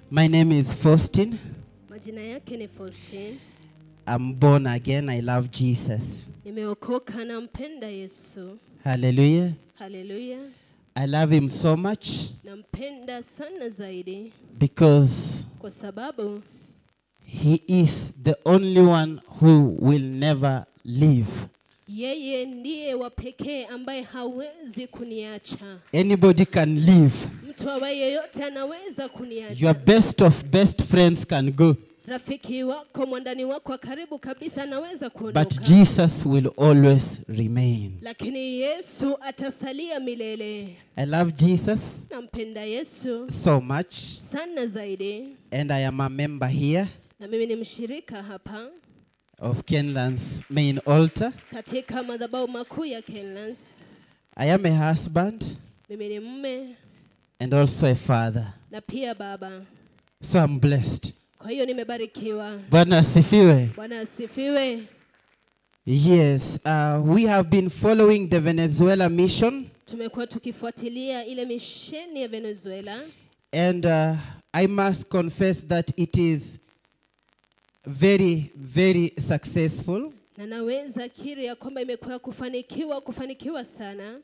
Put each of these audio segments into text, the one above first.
My name is Faustin. Majina yake ni Faustin. I'm born again. I love Jesus. Nimeokoka nampenda Yesu. Hallelujah. Haleluya. I love him so much Nampenda sana zaidi because kwa sababu he is the only one who will never leave. yeye ndiye wa pekee ambaye hawezi kuniacha. Anybody can leave. Mtu awaye yeyote anaweza kuniacha. Your best of best friends can go, Rafiki wako, mwandani wako wa karibu kabisa anaweza but kuondoka. Jesus will always remain. Lakini Yesu atasalia milele. I love Jesus Nampenda Yesu so much, sana zaidi, and I am a member here na mimi ni mshirika hapa of Kenland's main altar. katika madhabahu makuu ya Kenlands. I am a husband Mimi ni mume and also a father. na pia baba, So I'm blessed. kwa hiyo nimebarikiwa. Bwana asifiwe. Bwana asifiwe. Yes, uh, we have been following the Venezuela mission, Tumekuwa tukifuatilia ile misheni ya Venezuela and uh, I must confess that it is very, very successful. na naweza kiri ya kwamba imekuwa ya kufanikiwa kufanikiwa sana.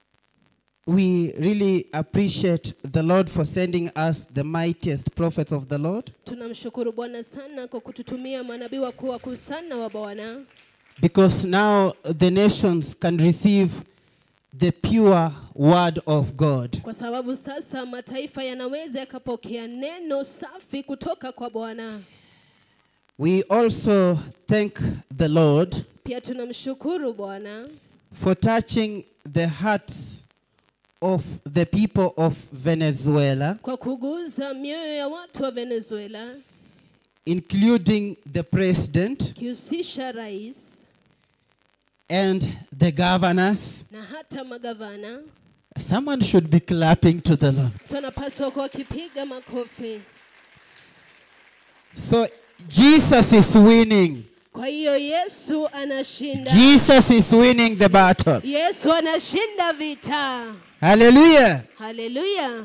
We really appreciate the Lord for sending us the mightiest prophets of the Lord Tunamshukuru Bwana sana kwa kututumia manabii wakuu wakuu sana wa Bwana, because now the nations can receive the pure word of God. kwa sababu sasa mataifa yanaweza yakapokea neno safi kutoka kwa Bwana. We also thank the Lord Pia tunamshukuru Bwana for touching the hearts of the people of Venezuela, kwa kuguza mioyo ya watu wa Venezuela, including the president kihusisha rais and the governors. na hata magavana. Someone should be clapping to the Lord. Tunapaswa kuwa wakipiga makofi. So Jesus is winning. Kwa hiyo Yesu anashinda, Jesus is winning the battle. Yesu anashinda vita. Hallelujah. Haleluya!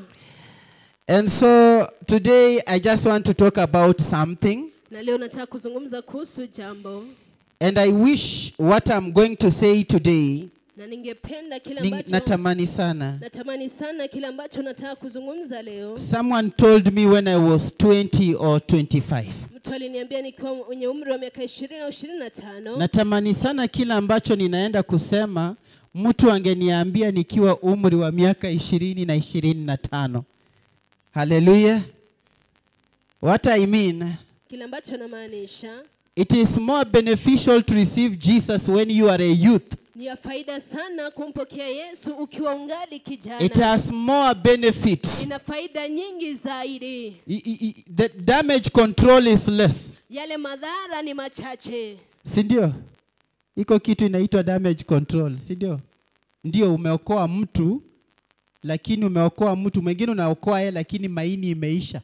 And so today I just want to talk about something. Na leo nataka kuzungumza kuhusu jambo, And I wish what I'm going to say today, na ningependa kile ni- ambacho natamani sana. natamani sana kile ambacho nataka kuzungumza leo. Someone told me when I was 20 or 25. Mtu aliniambia nikiwa mwenye umri wa miaka ishirini au ishirini na tano Natamani sana kila ambacho ninaenda kusema mtu angeniambia nikiwa umri wa miaka ishirini na ishirini na tano. Hallelujah. What I mean, kile ambacho namaanisha it is more beneficial to receive Jesus when you are a youth. ni ya faida sana kumpokea Yesu ukiwa ungali It kijana. has more benefits. Ina faida nyingi zaidi, I- I- I- The damage control is less. yale madhara ni machache. Si ndio? Iko kitu inaitwa damage control, si ndio? Ndio umeokoa mtu lakini umeokoa mtu mwingine unaokoa yeye lakini maini imeisha.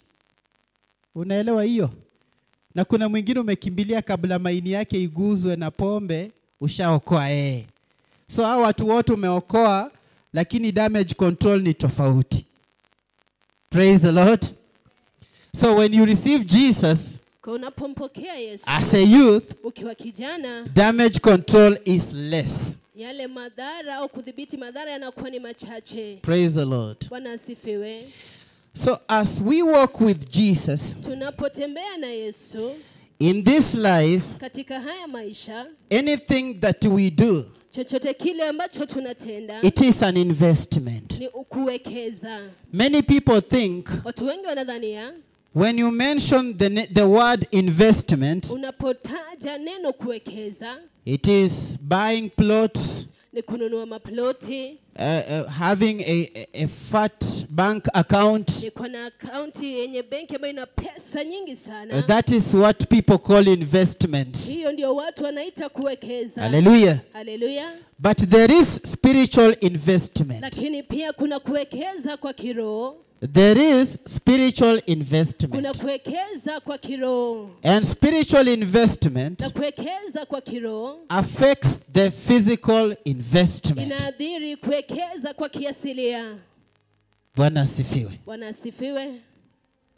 Unaelewa hiyo? Na kuna mwingine umekimbilia kabla maini yake iguzwe na pombe, ushaokoa yeye. So hao watu wote umeokoa lakini damage control ni tofauti. Praise the Lord. So when you receive Jesus Kwa unapompokea Yesu as a youth, ukiwa kijana, damage control is less. yale madhara au kudhibiti madhara yanakuwa ni machache. Praise the Lord. Bwana asifiwe. So, as we walk with Jesus Tunapotembea na Yesu in this life, katika haya maisha, anything that we do, chochote kile ambacho tunatenda it is an investment. ni kuwekeza. Many people think Watu wengi wanadhania when you mention the, ne- the word investment, unapotaja neno kuwekeza it is buying plots, ni kununua maploti, uh, uh, having a, a, a fat bank account. ni kuwa na akaunti yenye benki ambayo ina pesa nyingi Uh, sana. that is what people call investments. Hiyo ndio watu wanaita kuwekeza. Hallelujah. Haleluya! But there is spiritual investment. Lakini pia kuna kuwekeza kwa kiroho, There is spiritual kuna investment. kuwekeza kwa kiroho And spiritual investment na kuwekeza kwa kiroho affects the physical investment. inaadhiri kuwekeza kwa kiasilia. Bwana asifiwe. Bwana asifiwe.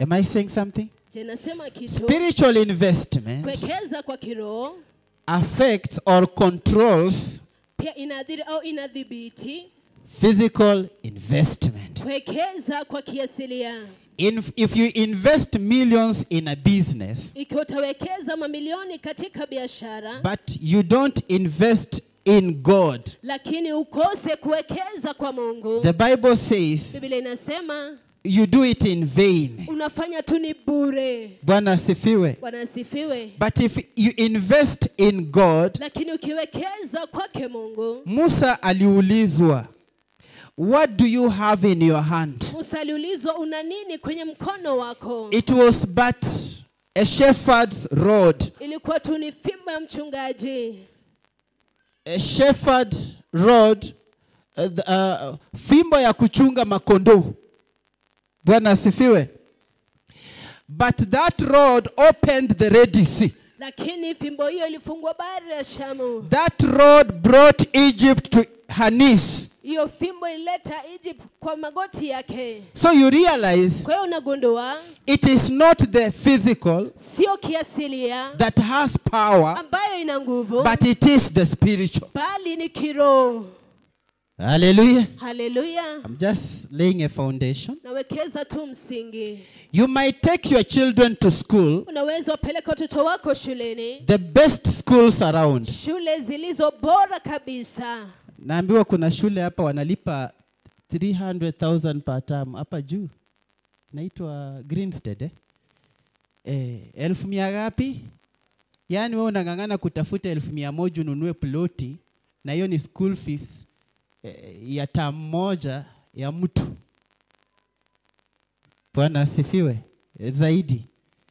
Am I saying something? je nasema kitu Spiritual investment kuwekeza kwa kiroho affects or controls pia inadhiri au inadhibiti physical investment. kuwekeza kwa kiasilia In, if you invest millions in a business, ikiwa utawekeza mamilioni katika biashara but you don't invest in God, lakini ukose kuwekeza kwa mungu the Bible says biblia inasema you do it in vain. unafanya tu ni bure Bwana asifiwe. bwana asifiwe But if you invest in God, lakini ukiwekeza kwake mungu Musa aliulizwa, what do you have in your hand? musa aliulizwa una nini kwenye mkono wako It was but a shepherd's rod, ilikuwa tu ni fimbo ya mchungaji a shepherd rod, uh, the, uh, fimbo ya kuchunga makondoo. Bwana asifiwe. But that rod opened the Red Sea. lakini fimbo hiyo ilifungua bahari ya shamu That rod brought Egypt to her knees. hiyo fimbo ilileta egypt kwa magoti yake So you realize kwa hiyo unagundua it is not the physical sio kiasilia that has power, ambayo ina nguvu but it is the spiritual. bali ni kiroho Hallelujah. haleluya I'm just laying a foundation. nawekeza tu msingi You might take your children to school, unaweza wapeleka watoto wako shuleni the best schools around. shule zilizo bora kabisa Naambiwa kuna shule hapa wanalipa 300,000 per term hapa juu. Naitwa Greenstead eh? Eh, elfu mia ngapi? Yaani wewe unang'ang'ana kutafuta elfu mia moja ununue ploti na hiyo ni school fees eh, ya term moja ya mtu. Bwana asifiwe eh, zaidi.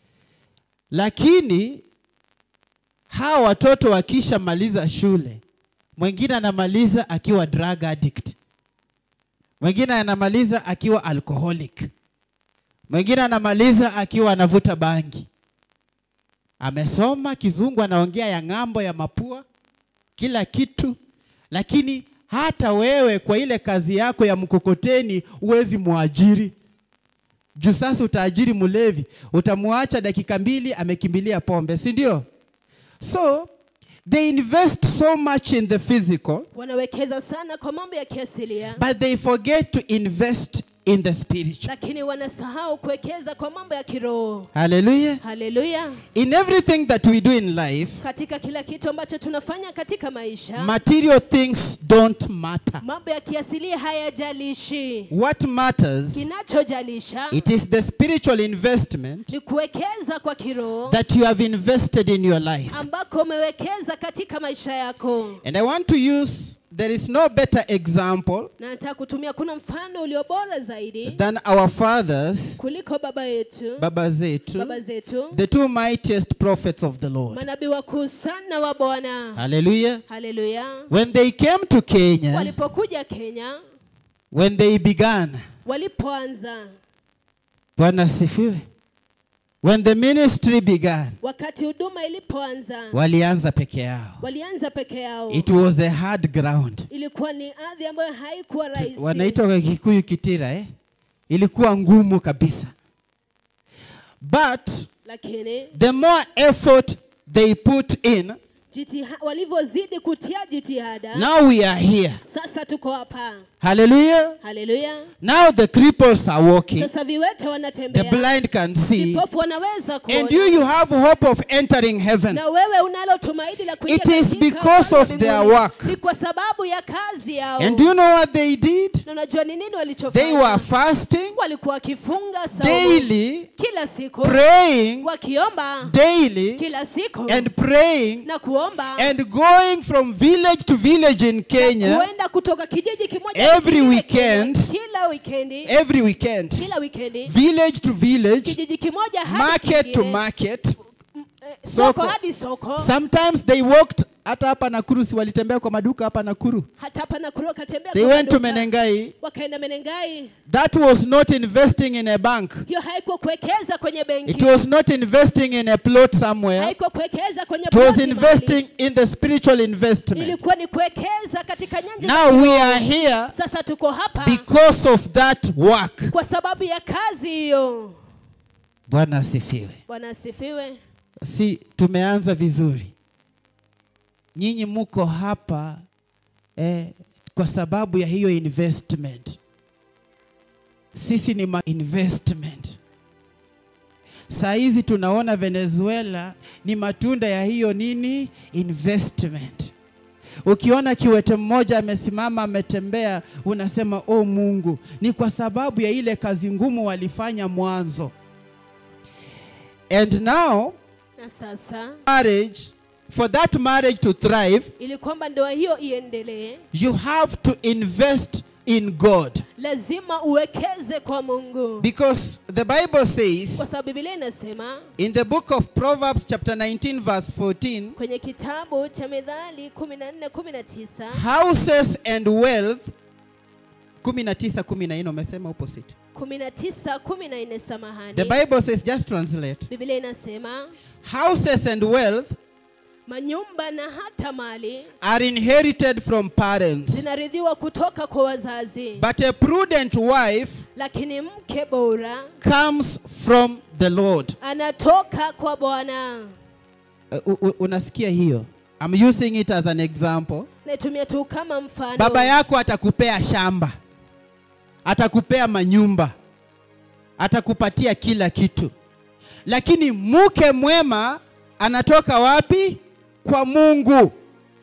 Lakini hawa watoto wakishamaliza shule mwingine anamaliza akiwa drug addict, mwingine anamaliza akiwa alcoholic, mwingine anamaliza akiwa anavuta bangi. Amesoma kizungu, anaongea ya ng'ambo ya mapua, kila kitu, lakini hata wewe kwa ile kazi yako ya mkokoteni huwezi mwajiri juu sasa utaajiri mlevi, utamwacha dakika mbili amekimbilia pombe, si ndio? So they invest so much in the physical, wanawekeza sana kwa mambo ya kiasilia but they forget to invest in the spiritual. lakini wanasahau kuwekeza kwa mambo ya kiroho Hallelujah. haleluya In everything that we do in life, katika kila kitu ambacho tunafanya katika maisha material things don't matter. mambo ya kiasilia hayajalishi What matters, kinachojalisha it is the spiritual investment ni kuwekeza kwa kiroho that you have invested in your life. ambako umewekeza katika maisha yako And I want to use, there is no better example na nataka kutumia kuna mfano ulio bora zaidi than our fathers, kuliko baba yetu Baba zetu, baba zetu the two mightiest prophets of the Lord. manabii wakuu sana wa bwana Hallelujah. haleluya When they came to Kenya, walipokuja kenya when they began, walipoanza Bwana asifiwe. When the ministry began, wakati huduma ilipoanza walianza peke yao. walianza peke yao It was a hard ground. ilikuwa ni ardhi ambayo haikuwa rahisi Wanaitwa kwa Kikuyu kitira eh? Ilikuwa ngumu kabisa. But lakini the more effort they put in, jitiha, walivyozidi kutia jitihada now we are here. sasa tuko hapa Hallelujah. haleluya Now the cripples are walking. sasa viwete The wanatembea blind can see. vipofu wanaweza And kuona you, you have hope of entering heaven. na wewe unalo tumaini la kuingia It is katika because ufalme of wa their mbinguni. work. ni kwa sababu ya kazi yao And do you know what they did? na unajua ni nini They walichofanya were fasting walikuwa wakifunga saumu daily, kila siku praying wakiomba daily, kila siku and praying na kuomba and going from village to village in Kenya kuenda kutoka kijiji kimoja Every kingine weekend. Kenya, kila wikendi every weekend, kila wikendi village to village, kijiji kimoja hadi market to kingine, market. eh, soko. soko hadi soko Sometimes they walked hata hapa Nakuru, si walitembea kwa maduka hapa Nakuru. hata hapa Nakuru wakatembea They kwa went to maduka, Menengai. wakaenda Menengai. That was not investing in a bank. Hiyo haikuwa kuwekeza kwenye benki, It was not investing in a plot somewhere. haikuwa kuwekeza kwenye It was ploti mahali. investing in the spiritual investment. ilikuwa ni kuwekeza katika nyanja za Now we kiroho. are here Sasa tuko hapa because of that work. kwa sababu ya kazi hiyo. Bwana asifiwe. bwana asifiwe Si tumeanza vizuri. Nyinyi muko hapa eh, kwa sababu ya hiyo investment. Sisi ni ma investment. Saa hizi tunaona Venezuela ni matunda ya hiyo nini investment. Ukiona kiwete mmoja amesimama ametembea, unasema oh, Mungu, ni kwa sababu ya ile kazi ngumu walifanya mwanzo. And now na sasa marriage, for that marriage to thrive, ili kwamba ndoa hiyo iendelee you have to invest in God. lazima uwekeze kwa mungu Because the Bible kwa says sababu bibilia inasema in the book of Proverbs, chapter 19, verse 14, kwenye kitabu cha methali 14 19 houses and wealth 19 14 umesema opposite. 19 14 The samahani Bible says, just translate. bibilia inasema Houses and wealth manyumba na hata mali are inherited from parents, zinaridhiwa kutoka kwa wazazi but a prudent wife lakini mke bora comes from the Lord. anatoka kwa bwana Uh, u- u- unasikia hiyo? I'm using it as an example. naitumia tu kama mfano Baba yako atakupea shamba, atakupea manyumba, atakupatia kila kitu, lakini mke mwema anatoka wapi? Kwa Mungu.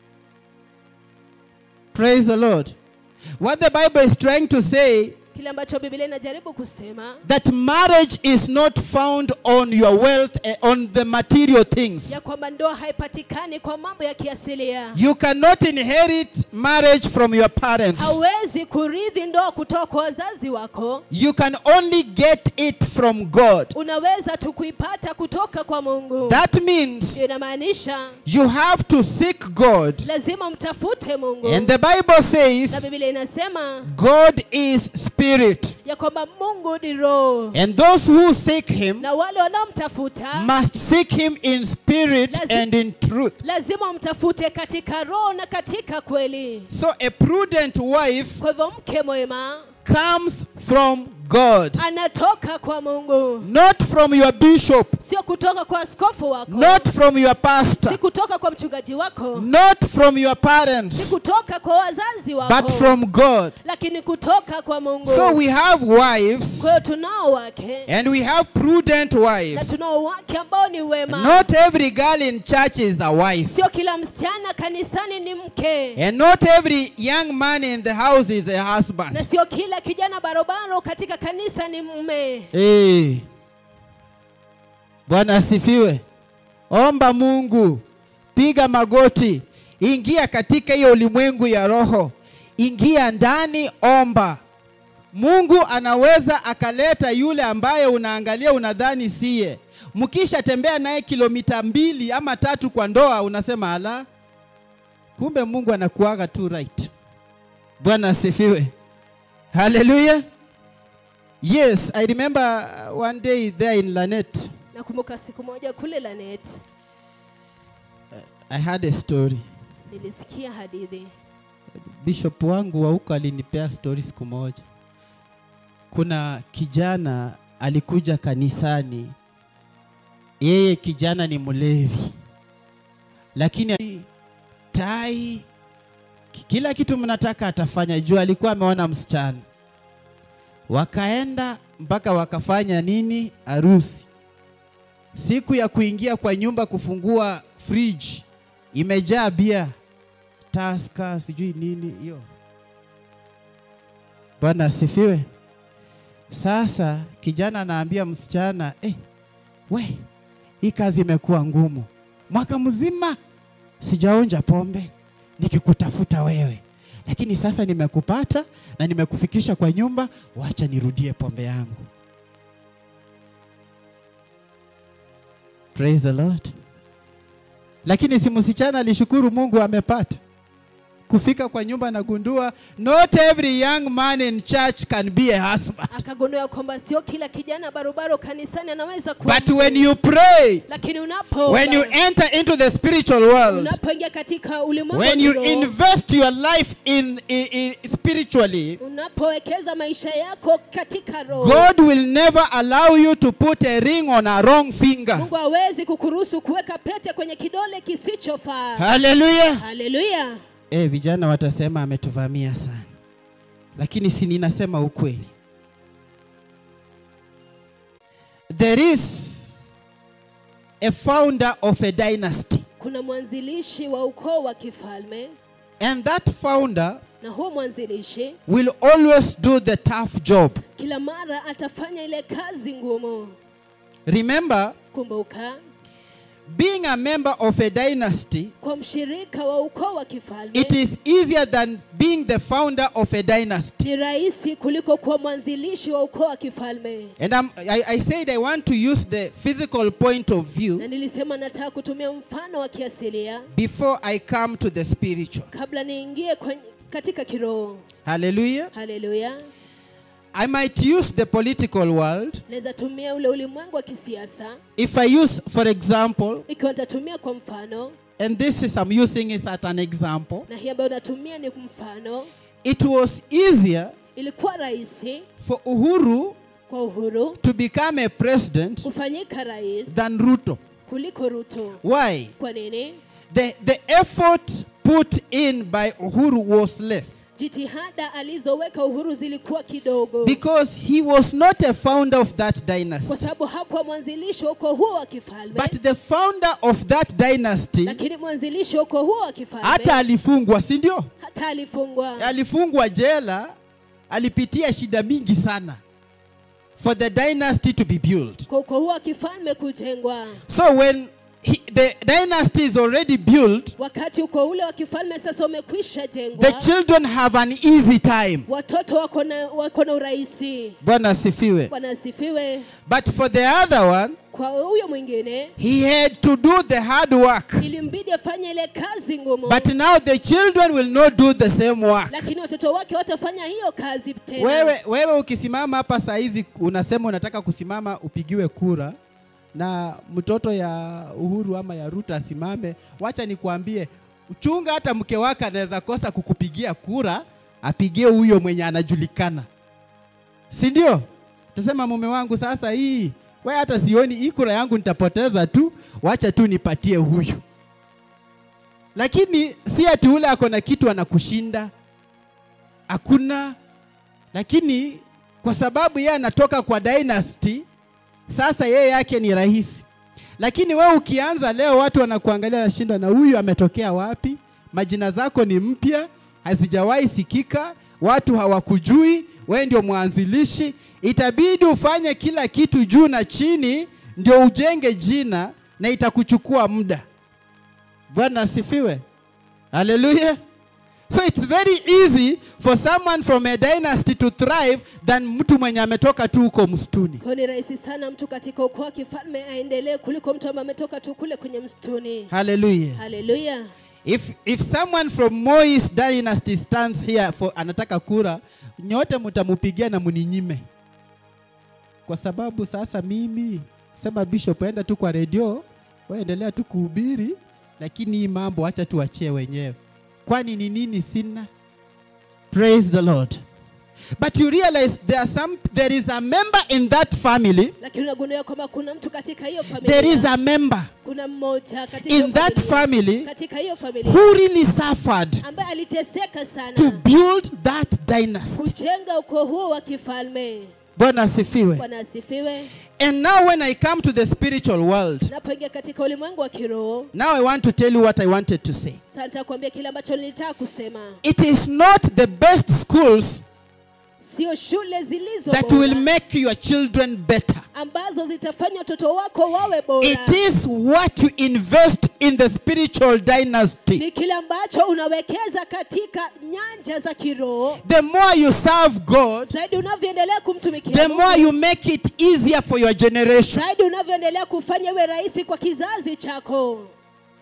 Praise the Lord. What the Bible is trying to say kile ambacho bibilia inajaribu kusema that marriage is not found on your wealth, eh, on the material things. ya kwamba ndoa haipatikani kwa mambo ya kiasilia You cannot inherit marriage from your parents. hauwezi kurithi ndoa kutoka kwa wazazi wako You can only get it from God. unaweza tu kuipata kutoka kwa mungu That means Hiyo inamaanisha you have to seek God. lazima mtafute mungu And the Bible na says bibilia inasema God is spirit. ya kwamba mungu ni roho And those who seek him na wale wanaomtafuta must seek him in spirit Lazi- and in truth. lazima mtafute katika roho na katika kweli So a prudent wife kwa hivyo mke mwema comes from God, anatoka kwa mungu not from your bishop, sio kutoka kwa askofu wako not from your si pastor, kutoka kwa mchungaji wako not from your si parents, kutoka kwa wazazi wako but from God. lakini kutoka kwa mungu So we have wives kwa hiyo tunao wake and we have prudent na wives. tunao wake ambao ni wema Not every girl in church is a wife. sio kila msichana kanisani ni mke And not every young man in the house is a na husband. sio kila kijana barobaro katika kanisa ni mume Hey. Bwana asifiwe. Omba Mungu, piga magoti, ingia katika hiyo ulimwengu ya roho, ingia ndani, omba. Mungu anaweza akaleta yule ambaye unaangalia unadhani siye. Mkisha tembea naye kilomita mbili ama tatu kwa ndoa, unasema ala, kumbe Mungu anakuaga tu right. Bwana asifiwe. Hallelujah. Yes, I remember uh, one day there in Lanet, nakumbuka siku moja kule lanet I had a story. nilisikia hadithi Bishop wangu wa huko alinipea story siku moja. Kuna kijana alikuja kanisani, yeye kijana ni mlevi, lakini tai, kila kitu mnataka atafanya, juu alikuwa ameona msichana. Wakaenda mpaka wakafanya nini, harusi. Siku ya kuingia kwa nyumba kufungua fridge imejaa bia taska sijui nini hiyo. Bwana asifiwe. Sasa kijana anaambia msichana eh, we hii kazi imekuwa ngumu, mwaka mzima sijaonja pombe nikikutafuta wewe, lakini sasa nimekupata na nimekufikisha kwa nyumba, wacha nirudie pombe yangu. Praise the Lord. Lakini si msichana alishukuru Mungu amepata. kufika kwa nyumba nagundua not every young man in church can be a husband akagundua kwamba sio kila kijana barobaro kanisani anaweza kuwa but mke. when you pray lakini unapo when you enter into the spiritual world unapoingia katika ulimwengu wa when you kiroho, invest your life in, in, in spiritually unapowekeza maisha yako katika roho god will never allow you to put a ring on a wrong finger mungu hawezi kukuruhusu kuweka pete kwenye kidole kisichofaa hallelujah haleluya eh vijana watasema ametuvamia sana lakini si ninasema ukweli there is a founder of a dynasty kuna mwanzilishi wa ukoo wa kifalme and that founder na huo mwanzilishi will always do the tough job kila mara atafanya ile kazi ngumu remember kumbuka being a member of a dynasty kwa mshirika wa ukoo wa kifalme it is easier than being the founder of a dynasty ni rahisi kuliko kuwa mwanzilishi wa ukoo wa kifalme and I'm, I, I said i want to use the physical point of view na nilisema nataka kutumia mfano wa kiasilia before i come to the spiritual kabla niingie kwenye- katika kiroho hallelujah haleluya I might use the political world. naweza tumia ule ulimwengu wa kisiasa If I use, for example, ikiwa nitatumia kwa mfano and this is I'm using is at an example, na hii ambayo natumia ni mfano it was easier ilikuwa rahisi for Uhuru kwa uhuru to become a president kufanyika rais than Ruto. kuliko ruto Why? kwa nini The, the effort put in by Uhuru was less jitihada alizoweka uhuru zilikuwa kidogo because he was not a founder of that kwa dynasty. sababu hakuwa mwanzilishi wa ukoo huo wa kifalme But the founder of that dynasty lakini mwanzilishi wa ukoo huo wa kifalme hata alifungwa, si ndio? hata alifungwa alifungwa jela alipitia shida mingi sana for the dynasty to be built kwa ukoo huo wa kifalme kujengwa so when he, the dynasty is already built wakati ukoo ule wa kifalme sasa umekwisha the jengwa children have an easy time watoto wako na wako na urahisi bwana asifiwe bwana asifiwe but for the other one kwa huyo mwingine he had to do the hard work ilimbidi afanye ile kazi ngumu but now the children will not do the same work lakini watoto wake watafanya hiyo kazi tena wewe, wewe ukisimama hapa saa hizi unasema unataka kusimama upigiwe kura na mtoto ya Uhuru ama ya Ruto asimame, wacha nikwambie, uchunga hata mke wake anaweza kosa kukupigia kura, apigie huyo mwenye anajulikana, si ndio? Tasema mume wangu, sasa hii we hata sioni hii kura yangu nitapoteza tu, wacha tu nipatie huyu. Lakini si ati ule ako na kitu anakushinda, hakuna lakini kwa sababu yeye anatoka kwa dynasty, sasa yeye yake ni rahisi. Lakini wewe ukianza leo, watu wanakuangalia wanashindwa, na huyu ametokea wapi? Majina zako ni mpya, hazijawahi sikika, watu hawakujui, wewe ndio mwanzilishi. Itabidi ufanye kila kitu juu na chini, ndio ujenge jina, na itakuchukua muda. Bwana asifiwe, haleluya. So it's very easy for someone from a dynasty to thrive than mtu mwenye ametoka tu huko msituni. kwa ni rahisi sana mtu katika ukoo wa kifalme aendelee kuliko mtu ambaye ametoka tu kule kwenye msituni Hallelujah. haleluya If if someone from Moise dynasty stands here for anataka kura, nyote mtamupigia na muninyime. Kwa sababu sasa mimi sema bishop enda tu kwa redio, wewe endelea tu kuhubiri, lakini hii mambo acha tuachie wenyewe. Kwani ni nini sina? Praise the Lord. But you realize there are some there is a member in that family. lakini unagundua kwamba kuna mtu katika hiyo familia There is a member kuna mmoja katika in hiyo that familia, family katika hiyo familia who really suffered ambaye aliteseka to sana build that dynasty. kujenga ukoo huo wa kifalme Bwana asifiwe. bwana asifiwe And now when I come to the spiritual world, napoingia katika ulimwengu wa kiroho now I want to tell you what I wanted to say. sasa nataka kuambia kile ambacho nilitaka kusema It is not the best schools sio shule zilizo that bora will make your children better. ambazo zitafanya watoto wako wawe bora It is what you invest in the spiritual dynasty. ni kile ambacho unawekeza katika nyanja za kiroho The more you serve God, zaidi unavyoendelea kumtumikia the Mungu, more you make it easier for your generation. zaidi unavyoendelea kufanya iwe rahisi kwa kizazi chako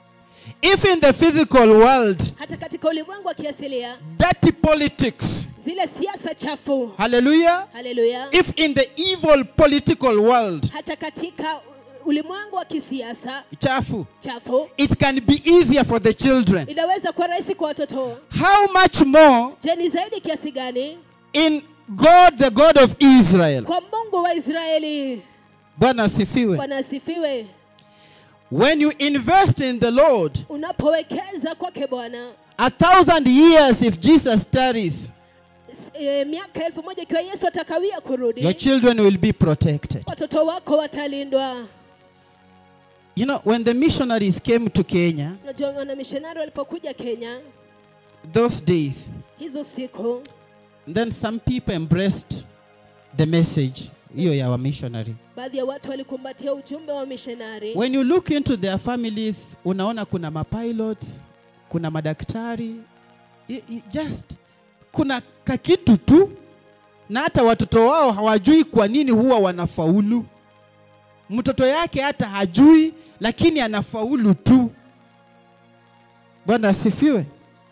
If in the physical world, hata katika ulimwengu wa kiasilia dirty politics, zile siasa chafu hallelujah, haleluya if in the evil political world, hata katika ulimwengu wa kisiasa chafu, chafu it can be easier for the children. inaweza kuwa rahisi kwa watoto How much more je ni zaidi kiasi gani in God, the God of Israel? kwa mungu wa israeli Bwana asifiwe. bwana asifiwe When you invest in the Lord, unapowekeza kwake bwana a thousand years if Jesus tarries, s- e, miaka elfu moja ikiwa yesu atakawia kurudi your children will be protected. watoto wako watalindwa You know, when the missionaries came to Kenya, unajua wanamishonari walipokuja kenya those days, hizo siku then some people embraced the message hiyo ya wa missionary. baadhi ya watu walikumbatia ujumbe wa mishonari When you look into their families, unaona kuna mapilots, kuna madaktari, i- i- just kuna kakitu tu, na hata watoto wao hawajui kwa nini huwa wanafaulu. Mtoto yake hata hajui, lakini anafaulu tu. Bwana asifiwe.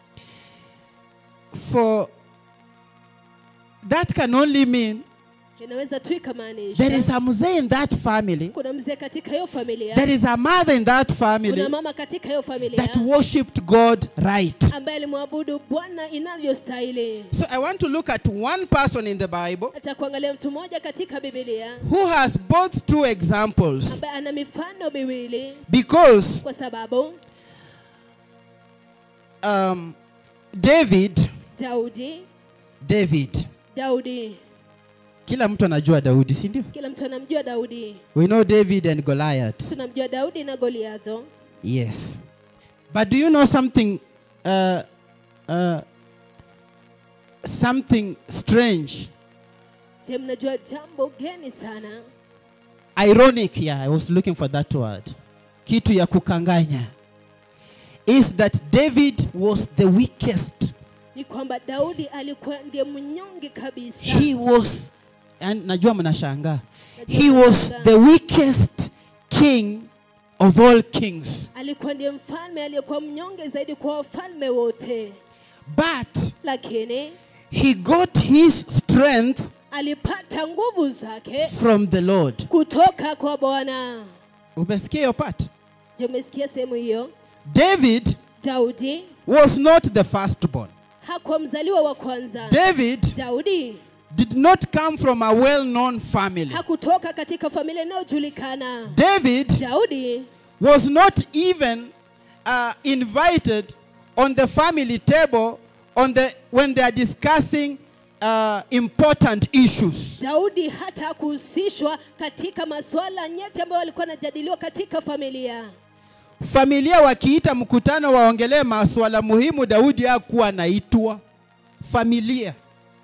For that can only mean inaweza tu there is ikamaanisha a mzee in that family kuna mzee katika hiyo familia There is a mother in that kuna family mama katika hiyo familia that worshipped God right. ambaye alimwabudu bwana inavyostahili So I want to look at one person in the Bible hata kuangalia mtu mmoja katika bibilia who has both two examples ambaye ana mifano miwili because kwa sababu um, David, daudi David, daudi kila mtu anajua Daudi, si ndio? kila mtu anamjua daudi We know David and Goliath. tunamjua daudi na goliatho Yes. But do you know something uh, uh, something strange, je mnajua jambo geni sana ironic, yeah, I was looking for that word. Kitu ya kukanganya is that David was the weakest. ni kwamba daudi alikuwa ndiye mnyonge kabisa He was and najua mnashangaa. Najua He was mnashangaa. the weakest king of all kings. alikuwa ndiye mfalme aliyekuwa mnyonge zaidi kwa wafalme wote But lakini he got his strength alipata nguvu zake from the Lord. kutoka kwa bwana Umesikia hiyo part? je umesikia sehemu hiyo David daudi was not the firstborn. hakuwa mzaliwa wa kwanza David daudi did not come from a well-known family. hakutoka katika familia inayojulikana David daudi was not even uh, invited on the family table on the when they are discussing uh, important issues. daudi hata hakuhusishwa katika masuala nyeti ambayo walikuwa wanajadiliwa katika familia Familia wakiita mkutano waongelee masuala muhimu, Daudi hakuwa anaitwa familia.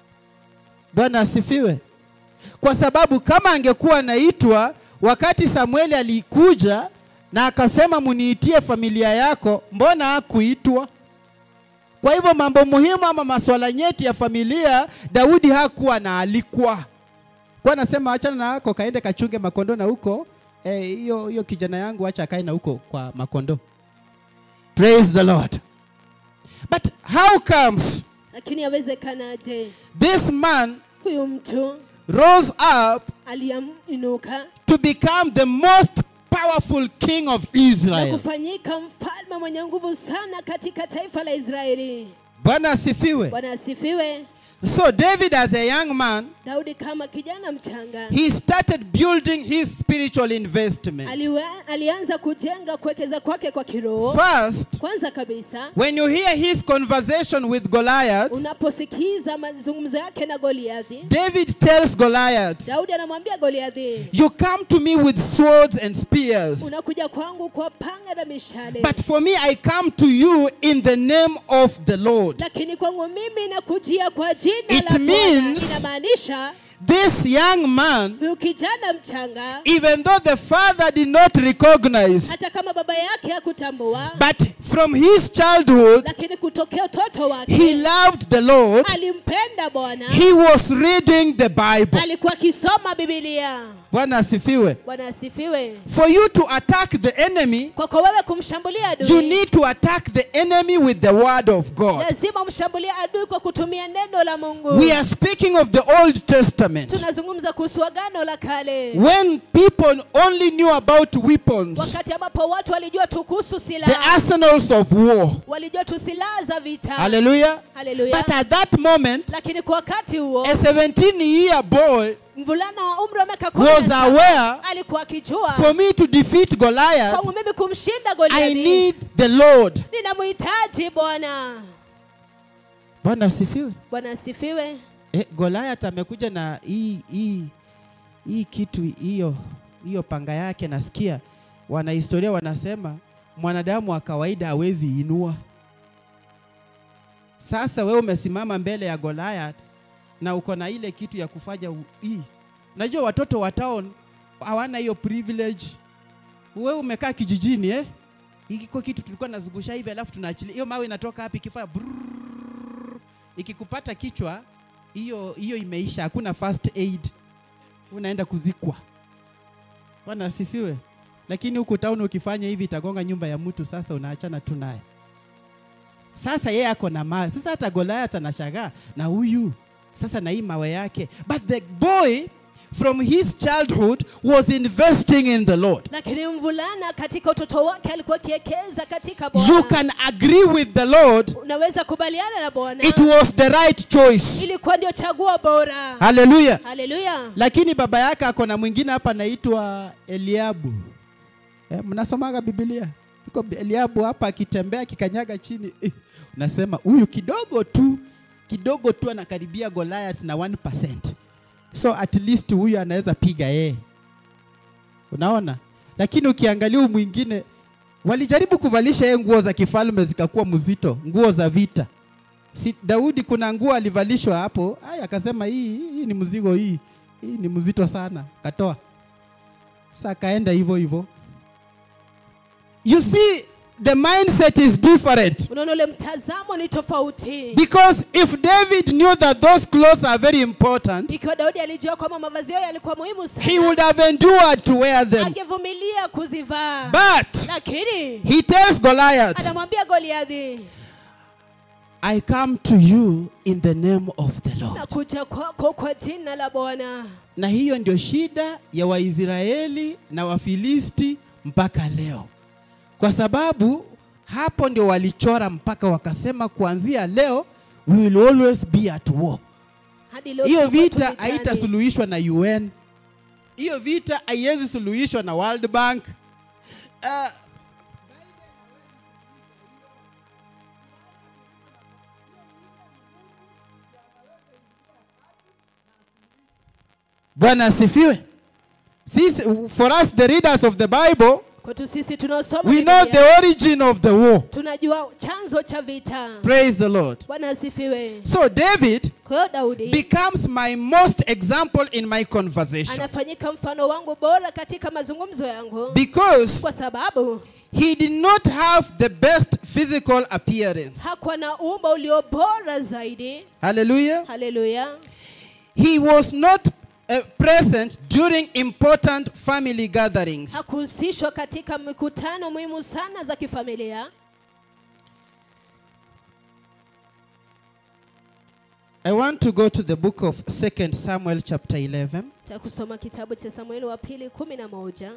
Bwana asifiwe. Kwa sababu kama angekuwa anaitwa wakati Samueli alikuja na akasema muniitie familia yako, mbona hakuitwa? Kwa hivyo mambo muhimu ama masuala nyeti ya familia Daudi hakuwa anaalikwa. Kwa anasema achana na yako kaende kachunge makondo na huko eh, hiyo hiyo kijana yangu acha akae na huko kwa makondo. Praise the Lord. But how comes lakini yawezekanaje this man huyu mtu rose up aliyeinuka to become the most powerful king of na Israel? kufanyika mfalme mwenye nguvu sana katika taifa la israeli Bwana asifiwe. bwana asifiwe So David as a young man, daudi kama kijana mchanga he started building his spiritual investment. aliwa, alianza kujenga kuwekeza kwake kwa kiroho First, kwanza kabisa when you hear his conversation with Goliath, unaposikiza mazungumzo yake na goliathi David tells Goliath, daudi anamwambia goliathi You come to me with swords and spears, unakuja kwangu kwa panga na mishale but for me I come to you in the name of the Lord. lakini kwangu mimi nakujia kwa jina It la Bwana means- inamaanisha This young man, huyu kijana mchanga even though the father did not recognize, hata kama baba yake hakutambua but from his childhood, lakini kutokea utoto he wake loved the Lord. alimpenda bwana He was reading the Bible. alikuwa akisoma bibilia bwana asifiwe bwana asifiwe for you to attack the enemy kwako wewe kumshambulia you adui need to attack the enemy with the word of god lazima umshambulie adui kwa kutumia neno la mungu we are speaking of the old testament tunazungumza kuhusu agano la kale when people only knew about weapons wakati ambapo watu walijua tu kuhusu the silaha arsenals of war walijua tu silaha za vita hallelujah Hallelujah. but at that moment lakini kwa wakati huo a 17 year boy mvulana wa umri wa miaka kumi was na saba aware alikuwa akijua for me to defeat Goliath, kwangu mimi kumshinda I goliathi need the Lord. ninamhitaji bwana Bwana asifiwe. bwana asifiwe Eh, Goliath amekuja na hii hii hii kitu hiyo hiyo panga yake, nasikia wanahistoria wanasema mwanadamu wa kawaida hawezi inua. Sasa wewe umesimama mbele ya Goliath na uko na ile kitu ya kufanya u- hii. Unajua watoto wa town hawana hiyo privilege. Wewe umekaa kijijini eh? Iko kitu tulikuwa nazungusha hivi alafu tunaachilia. Hiyo mawe inatoka wapi ikifanya brrrr. ikikupata kichwa hiyo hiyo imeisha, hakuna first aid, unaenda kuzikwa. Bwana asifiwe. Lakini huku town ukifanya hivi itagonga nyumba ya mtu, sasa unaachana tu naye. Sasa yeye ako na mawe. Sasa hata Goliath anashangaa na huyu sasa na hii mawe yake, but the boy from his childhood was investing in the Lord. lakini mvulana katika utoto wake alikuwa akiekeza katika You bwana can agree with the Lord. unaweza kubaliana na bwana It was the right choice. ilikuwa ndio chaguo bora Hallelujah. haleluya lakini baba yake ako na mwingine hapa anaitwa Eliabu. Eh, mnasomaga Biblia? Iko Eliabu hapa akitembea akikanyaga chini eh, unasema huyu kidogo tu kidogo tu anakaribia Goliath na 1%. So at least huyu anaweza piga yeye. Unaona? Lakini ukiangalia huyu mwingine walijaribu kuvalisha yeye nguo za kifalme zikakuwa mzito, nguo za vita. Si Daudi kuna nguo alivalishwa hapo, aya akasema hii hii ni mzigo hii. Hii ni mzito sana, katoa. Sasa akaenda hivyo hivyo. You see the mindset is different. unaona ule mtazamo ni tofauti Because if David knew that those clothes are very important, ikiwa daudi alijua kwamba mavazi yao yalikuwa muhimu he sana would have endured to wear them. angevumilia kuzivaa But lakini he tells Goliath, anamwambia goliadhi I come to you in the name of the Lord. nakuja kwako kwa jina la bwana Na hiyo ndio shida ya Waisraeli na Wafilisti mpaka leo, kwa sababu hapo ndio walichora mpaka wakasema kuanzia leo we will always be at war. hadi leo Hiyo tutakuwa vita tu vitani. haitasuluhishwa na UN. Hiyo vita haiwezi suluhishwa na World Bank. Uh, Bwana asifiwe. Sisi, for us the readers of the Bible, kwetu sisi tunaosoma we know Biblia, the origin of the war. tunajua chanzo cha vita Praise the Lord. bwana asifiwe So David kwa hiyo daudi becomes my most example in my conversation anafanyika mfano wangu bora katika mazungumzo yangu because kwa sababu he did not have the best physical appearance. hakuwa na umbo ulio bora zaidi Hallelujah. haleluya He was not uh, present during important family gatherings. hakuhusishwa katika mikutano muhimu sana za kifamilia I want to go to the book of 2 Samuel chapter 11. ta kusoma kitabu cha samueli wa pili kumi na moja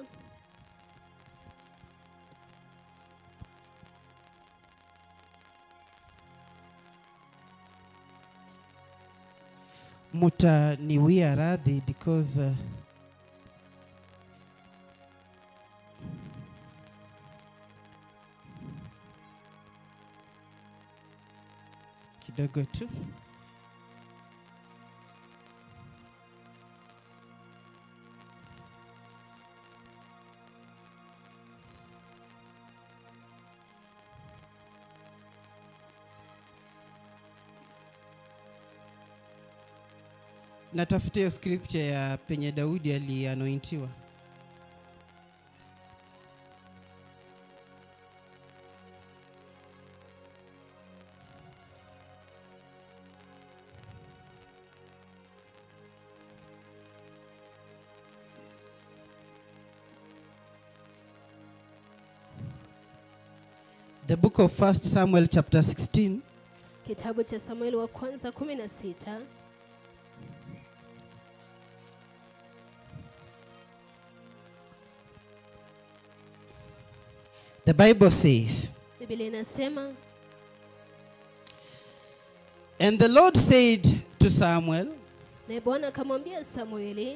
Mutaniwia radhi because uh, kidogo tu natafuta hiyo scripture ya penye Daudi alianointiwa. The book of First Samuel chapter 16 kitabu cha samueli wa kwanza 16 the Bible says, biblia inasema And the Lord said to Samuel, naye bwana akamwambia samueli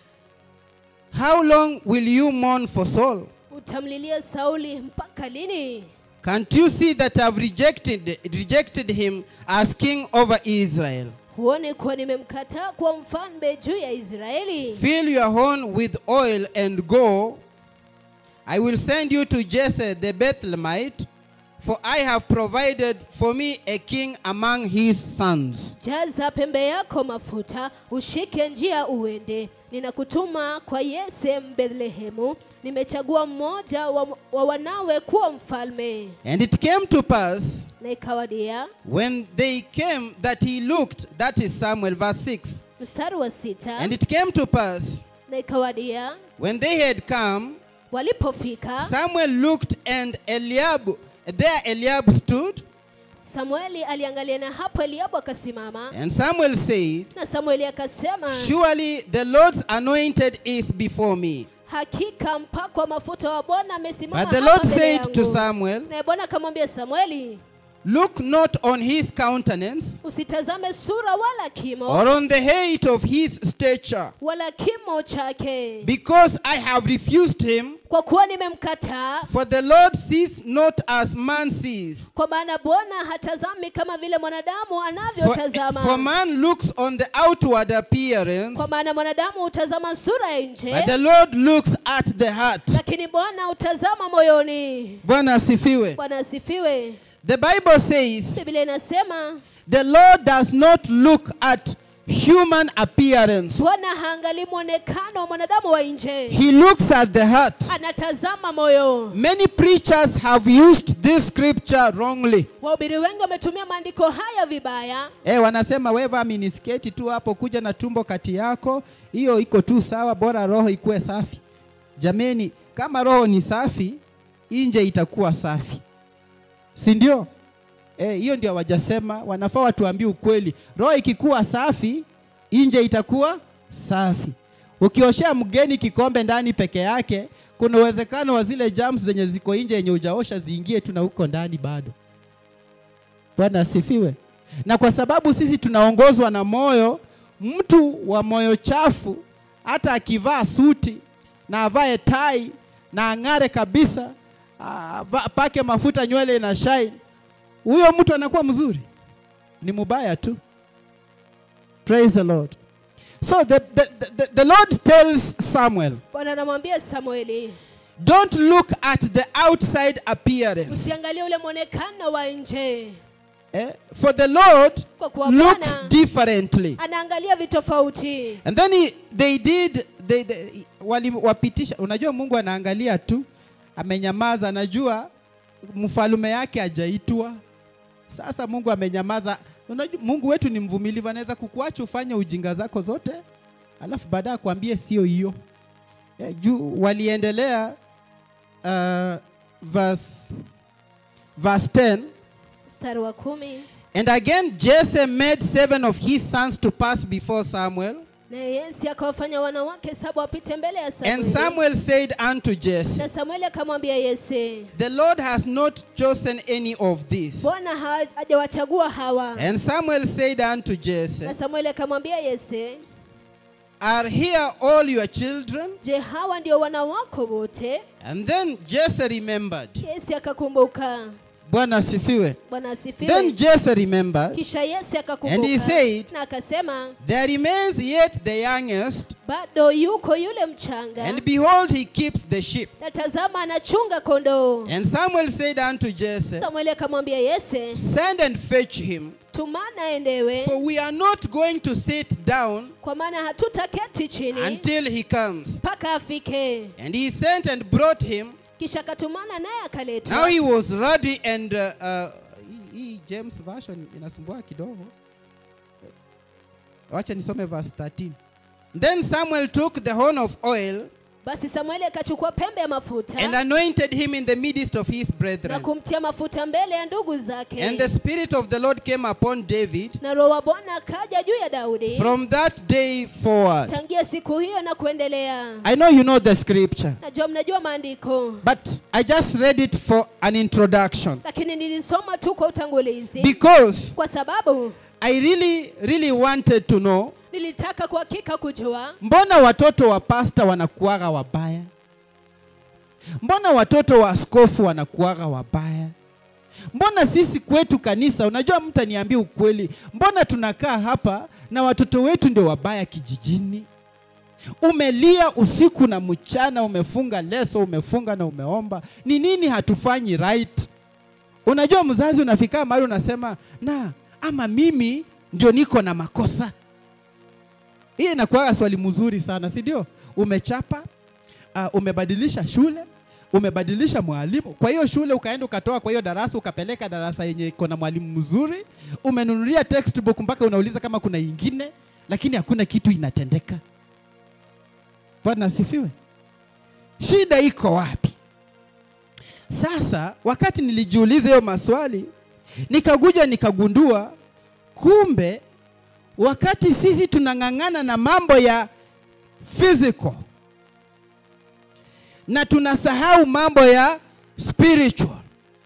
How long will you mourn for Saul? utamlilia sauli mpaka lini Can't you see that I've rejected, rejected him as king over Israel? huoni kuwa nimemkataa kuwa mfalme juu ya israeli Fill your horn with oil and go. I will send you to Jesse the Bethlehemite, for I have provided for me a king among his sons. jaza pembe yako mafuta ushike njia uende ninakutuma kwa yese mbethlehemu nimechagua mmoja wa, wa wanawe kuwa mfalme And it came to pass na ikawadia when they came that he looked, that is Samuel, verse 6. mstari wa sita And it came to pass na ikawadia when they had come, walipofika Samuel looked and Eliab, there Eliab stood, samueli aliangalia na hapo eliabu akasimama and Samuel said, na samueli akasema Surely the Lord's anointed is before me. hakika mpako wa mafuta wa bwana amesimama But the hapa Lord mbele said to yangu." Samuel, naye bwana akamwambia samueli Look not on his countenance usitazame sura wala kimo or on the height of his stature, wala kimo chake because I have refused him. kwa kuwa nimemkataa For the Lord sees not as man sees. kwa maana bwana hatazami kama vile mwanadamu For, anavyotazama for man looks on the outward appearance, kwa maana mwanadamu hutazama sura ya nje but the Lord looks at the heart. lakini bwana hutazama moyoni Bwana asifiwe. bwana asifiwe The Bible says biblia inasema the Lord does not look at human appearance. bwana haangalii mwonekano wa mwanadamu wa nje He looks at the heart. anatazama moyo Many preachers have used this scripture wrongly. wahubiri wengi wametumia maandiko haya vibaya Eh, wanasema weva minisketi tu hapo kuja na tumbo kati yako, hiyo iko tu sawa, bora roho ikuwe safi. Jameni, kama roho ni safi, nje itakuwa safi, si ndio? Eh, hiyo ndio wajasema, wanafaa watuambie ukweli. Roho ikikuwa safi, nje itakuwa safi. Ukioshea mgeni kikombe ndani peke yake, kuna uwezekano wa zile germs zenye ziko nje yenye hujaosha ziingie tu na huko ndani bado. Bwana asifiwe. Na kwa sababu sisi tunaongozwa na moyo, mtu wa moyo chafu hata akivaa suti na avae tai na ang'are kabisa, ava- pake mafuta nywele na shine, huyo mtu anakuwa mzuri? Ni mubaya tu. Praise the Lord. So the, the, the, the Lord tells Samuel, bwana anamwambia samueli don't look at the outside appearance. usiangalie ule mwonekano wa nje Eh? For the Lord kwa kuwa looks bwana differently. anaangalia vitofauti And then he, they did they, they, waliwapitisha. Unajua Mungu anaangalia tu, amenyamaza. Anajua mfalume yake hajaitwa. Sasa Mungu amenyamaza. Unajua Mungu wetu ni mvumilivu, anaweza kukuacha ufanye ujinga zako zote, alafu baadaye akwambie sio hiyo. Eh, juu waliendelea uh, verse, verse 10 mstari wa kumi And again Jesse made seven of his sons to pass before Samuel. naye yesi akawafanya wanawake saba wapite mbele ya And samueli Samuel said unto Jesse, na samueli akamwambia yese The Lord has not chosen any of these. bwana ha- hajawachagua hawa And Samuel said unto na Jesse, samueli akamwambia yese Are here all your children? je hawa ndio wana wako wote And then Jesse remembered. yesi akakumbuka Bwana asifiwe. bwana Then asifiwe Jesse remembered. kisha yesi And he akakumbuka said, na akasema There remains yet the youngest, bado yuko yule mchanga and behold, he keeps the sheep. na tazama anachunga kondoo And Samuel said unto Jesse, samueli akamwambia yese Send and fetch him, tumana aendewe for we are not going to sit down kwa maana hatutaketi chini until he comes. mpaka afike And he sent and brought him. kisha akatumana naye Now akaletwa he was ready and uh, uh, hii- hii James version inasumbua kidogo. Wacha nisome verse 13. Then Samuel took the horn of oil basi samueli akachukua pembe ya mafuta and anointed him in the midst of his na brethren. kumtia mafuta mbele ya ndugu zake And the Spirit of the Lord came upon David na roho wa bwana akaja juu ya daudi from that day forward. tangia siku hiyo na kuendelea I know you know the scripture, najua mnajua maandiko but I just read it for an introduction lakini nilisoma tu kwa utangulizi because kwa sababu I really, really wanted to know nilitaka kwa hakika kujua mbona watoto wa pasta wanakuaga wabaya? Mbona watoto wa askofu wanakuaga wabaya? Mbona sisi kwetu kanisa, unajua mtu aniambia ukweli, mbona tunakaa hapa na watoto wetu ndio wabaya kijijini? Umelia usiku na mchana, umefunga leso, umefunga na umeomba, ni nini hatufanyi right? Unajua mzazi, unafika mahali unasema na ama mimi ndio niko na makosa. Hii inakuwa swali mzuri sana, si ndio? Umechapa, uh, umebadilisha shule, umebadilisha mwalimu. Kwa hiyo shule ukaenda ukatoa kwa hiyo darasa ukapeleka darasa yenye iko na mwalimu mzuri, umenunulia textbook mpaka unauliza kama kuna ingine, lakini hakuna kitu inatendeka. Bwana asifiwe. Shida iko wapi? Sasa wakati nilijiuliza hiyo maswali, nikakuja nikagundua kumbe wakati sisi tunang'ang'ana na mambo ya physical na tunasahau mambo ya spiritual.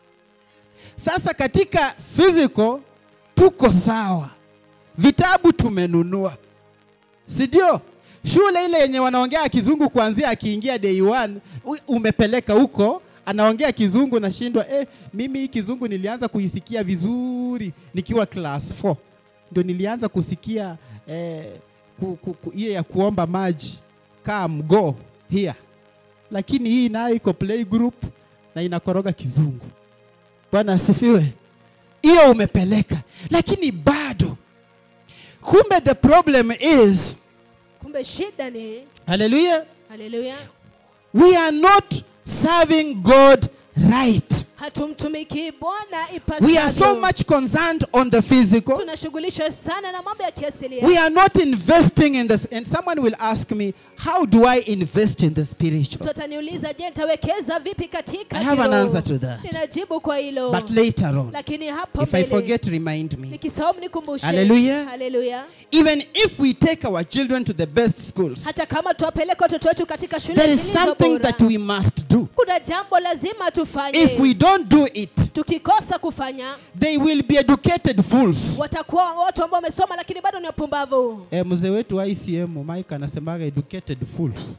Sasa katika physical tuko sawa, vitabu tumenunua, si ndio? Shule ile yenye wanaongea kizungu kuanzia akiingia day one, u- umepeleka huko anaongea kizungu, nashindwa eh, mimi hii kizungu nilianza kuisikia vizuri nikiwa class 4 ndio nilianza kusikia eh, ku, ku, ku, hiyo ya kuomba maji come go here, lakini hii nayo iko play group na inakoroga kizungu. Bwana asifiwe. Hiyo umepeleka, lakini bado kumbe the problem is kumbe shida ni haleluya haleluya we are not serving god right hatumtumikii bwana we are so ipasavyo much concerned on the physical tunashughulishwa sana na mambo ya kiasilia we are not investing in this and someone will ask me how do i invest in the spiritual mtu ataniuliza je nitawekeza vipi katika I have an kiroho?" answer to that. ninajibu kwa hilo but later on lakini hapo if i mbele, forget remind me nikisahau mnikumbushe Hallelujah. Hallelujah. even if we take our children to the best schools hata kama tuwapeleka watoto wetu katika shule there is zilizo something bora, that we must do kuna jambo lazima tufanye if we don't do it tukikosa kufanya they will be educated fools watakuwa watu ambao wamesoma lakini bado ni wapumbavu E, mzee wetu wa ICM Mike anasemaga educated fools.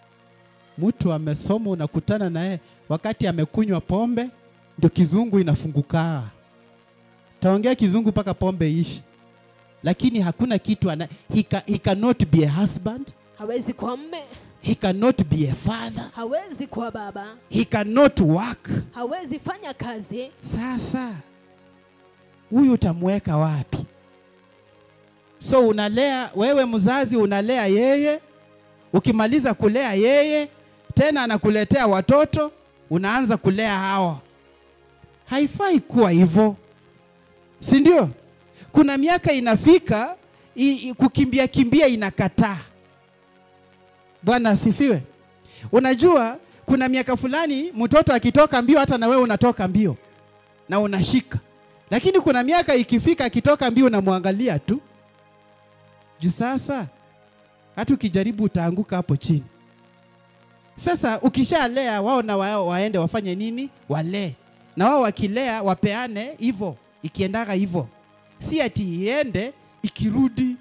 Mtu amesoma unakutana naye wakati amekunywa pombe ndio kizungu inafungukaa. Taongea kizungu mpaka pombe ishi, lakini hakuna kitu ana, he, ca, he cannot be a husband, hawezi kuwa mme he cannot be a father, hawezi kuwa baba he cannot work. hawezi fanya kazi Sasa huyu utamweka wapi? So unalea wewe, mzazi unalea yeye, ukimaliza kulea yeye tena anakuletea watoto, unaanza kulea hawa. Haifai kuwa hivyo, si ndio? Kuna miaka inafika i, i, kukimbia kimbia inakataa. Bwana asifiwe. Unajua kuna miaka fulani mtoto akitoka mbio, hata na wewe unatoka mbio na unashika, lakini kuna miaka ikifika akitoka mbio unamwangalia tu juu. Sasa hata ukijaribu utaanguka hapo chini. Sasa ukishalea wao na wao waende wafanye nini? Walee na wao wakilea wapeane hivyo, ikiendaga hivyo, si ati iende ikirudi.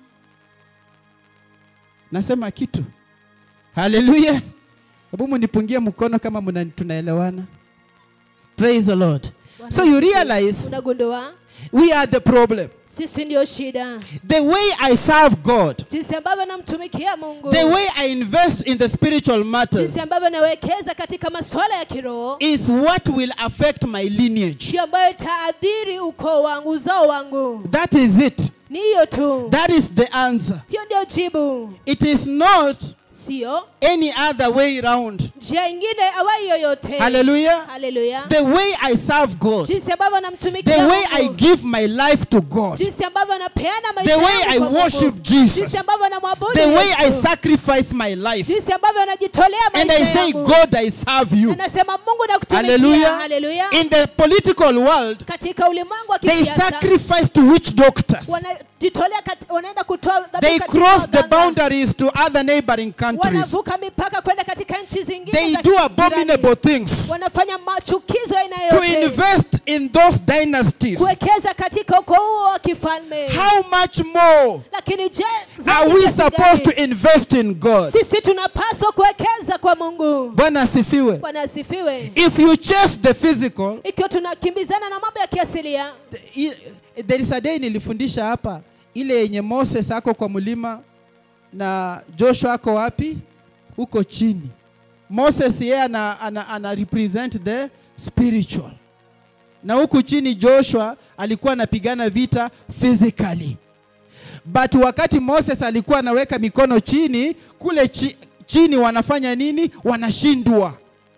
Nasema kitu. Haleluya! Hebu munipungie mkono kama muna, tunaelewana. Praise the Lord. So you realize unagundua we are the problem. sisi ndio shida The way I serve God, jinsi ambavyo namtumikia mungu the way I invest in the spiritual matters jinsi ambavyo nawekeza katika masuala ya kiroho is what will affect my lineage. ndio ambayo itaadhiri ukoo wangu uzao wangu That is it. ni hiyo tu That is the answer. hiyo ndio jibu It is not sio any other way round. njia ingine awai yoyote Hallelujah. haleluya The way I serve God, jinsi ambavyo the namtumikia way I Mungu, give my life to God, jinsi ambavyo napeana the maisha way yangu I kwa Mungu, worship Jesus, jinsi ambavyo namwabudu the way I Yesu, sacrifice my life, jinsi ambavyo najitolea and I maisha say, yangu God, I serve you. anasema Mungu nakutumikia Hallelujah. haleluya In the political world, katika ulimwengu wa they kisiasa sacrifice to witch doctors. wanajitolea kat- wanaenda kutoa dhabihu They katika cross the waganga. boundaries to other neighboring countries. wanavuka mipaka kwenda katika nchi zingine They za do jirani. abominable things wanafanya machukizo aina to yote invest in those dynasties. kuwekeza katika ukoo huo wa kifalme How much more lakini je are zaidi we kiasi supposed to gani? invest in God? sisi tunapaswa kuwekeza kwa mungu Bwana asifiwe. bwana asifiwe If you chase the physical, ikiwa tunakimbizana na mambo ya kiasilia i- there is a day nilifundisha hapa ile yenye Moses ako kwa mlima na Joshua ako wapi? Huko chini. Moses yeye ana, ana, ana represent the spiritual, na huku chini Joshua alikuwa anapigana vita physically, but wakati Moses alikuwa anaweka mikono chini, kule chi, chini wanafanya nini? Wanashindwa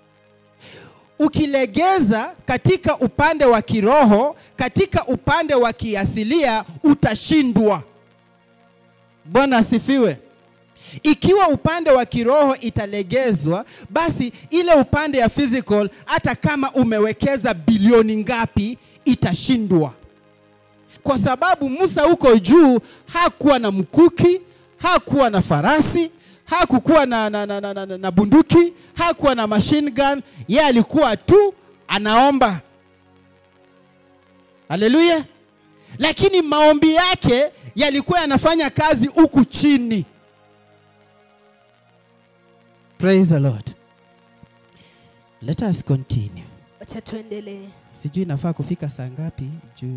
ukilegeza katika upande wa kiroho, katika upande wa kiasilia utashindwa. Bwana asifiwe. Ikiwa upande wa kiroho italegezwa, basi ile upande ya physical, hata kama umewekeza bilioni ngapi, itashindwa, kwa sababu Musa huko juu hakuwa na mkuki, hakuwa na farasi, hakukuwa na, na, na, na, na, na bunduki, hakuwa na machine gun. Yeye alikuwa tu anaomba. Haleluya! Lakini maombi yake yalikuwa yanafanya kazi huku chini. Praise the Lord. Let us continue. wacha tuendelee Sijui nafaa kufika saa ngapi juu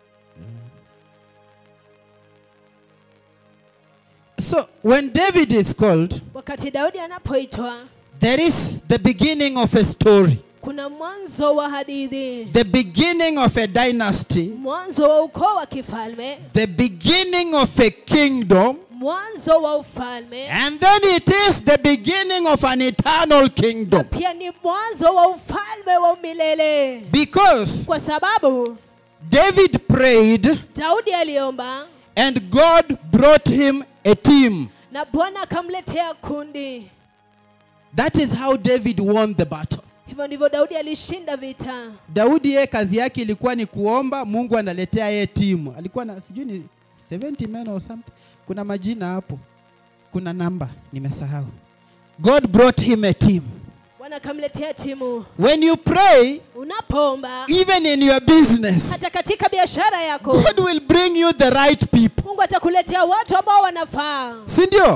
So when David is called, wakati daudi anapoitwa there is the beginning of a story, kuna mwanzo wa hadithi the beginning of a dynasty, mwanzo wa ukoo wa kifalme the beginning of a kingdom, mwanzo wa ufalme and then it is the beginning of an eternal kingdom. pia ni mwanzo wa ufalme wa milele Because kwa sababu David prayed daudi aliomba and God brought him a team. na bwana akamletea kundi That is how David won the battle. hivyo ndivyo daudi alishinda vita Daudi yeye kazi yake ilikuwa ni kuomba, Mungu analetea yeye timu. Alikuwa na sijui ni 70 men or something. Kuna majina hapo, kuna namba nimesahau. God brought him a team. bwana akamletea timu When you pray, unapoomba even in your business, hata katika biashara yako God will bring you the right people. mungu atakuletea watu ambao wanafaa Si ndio?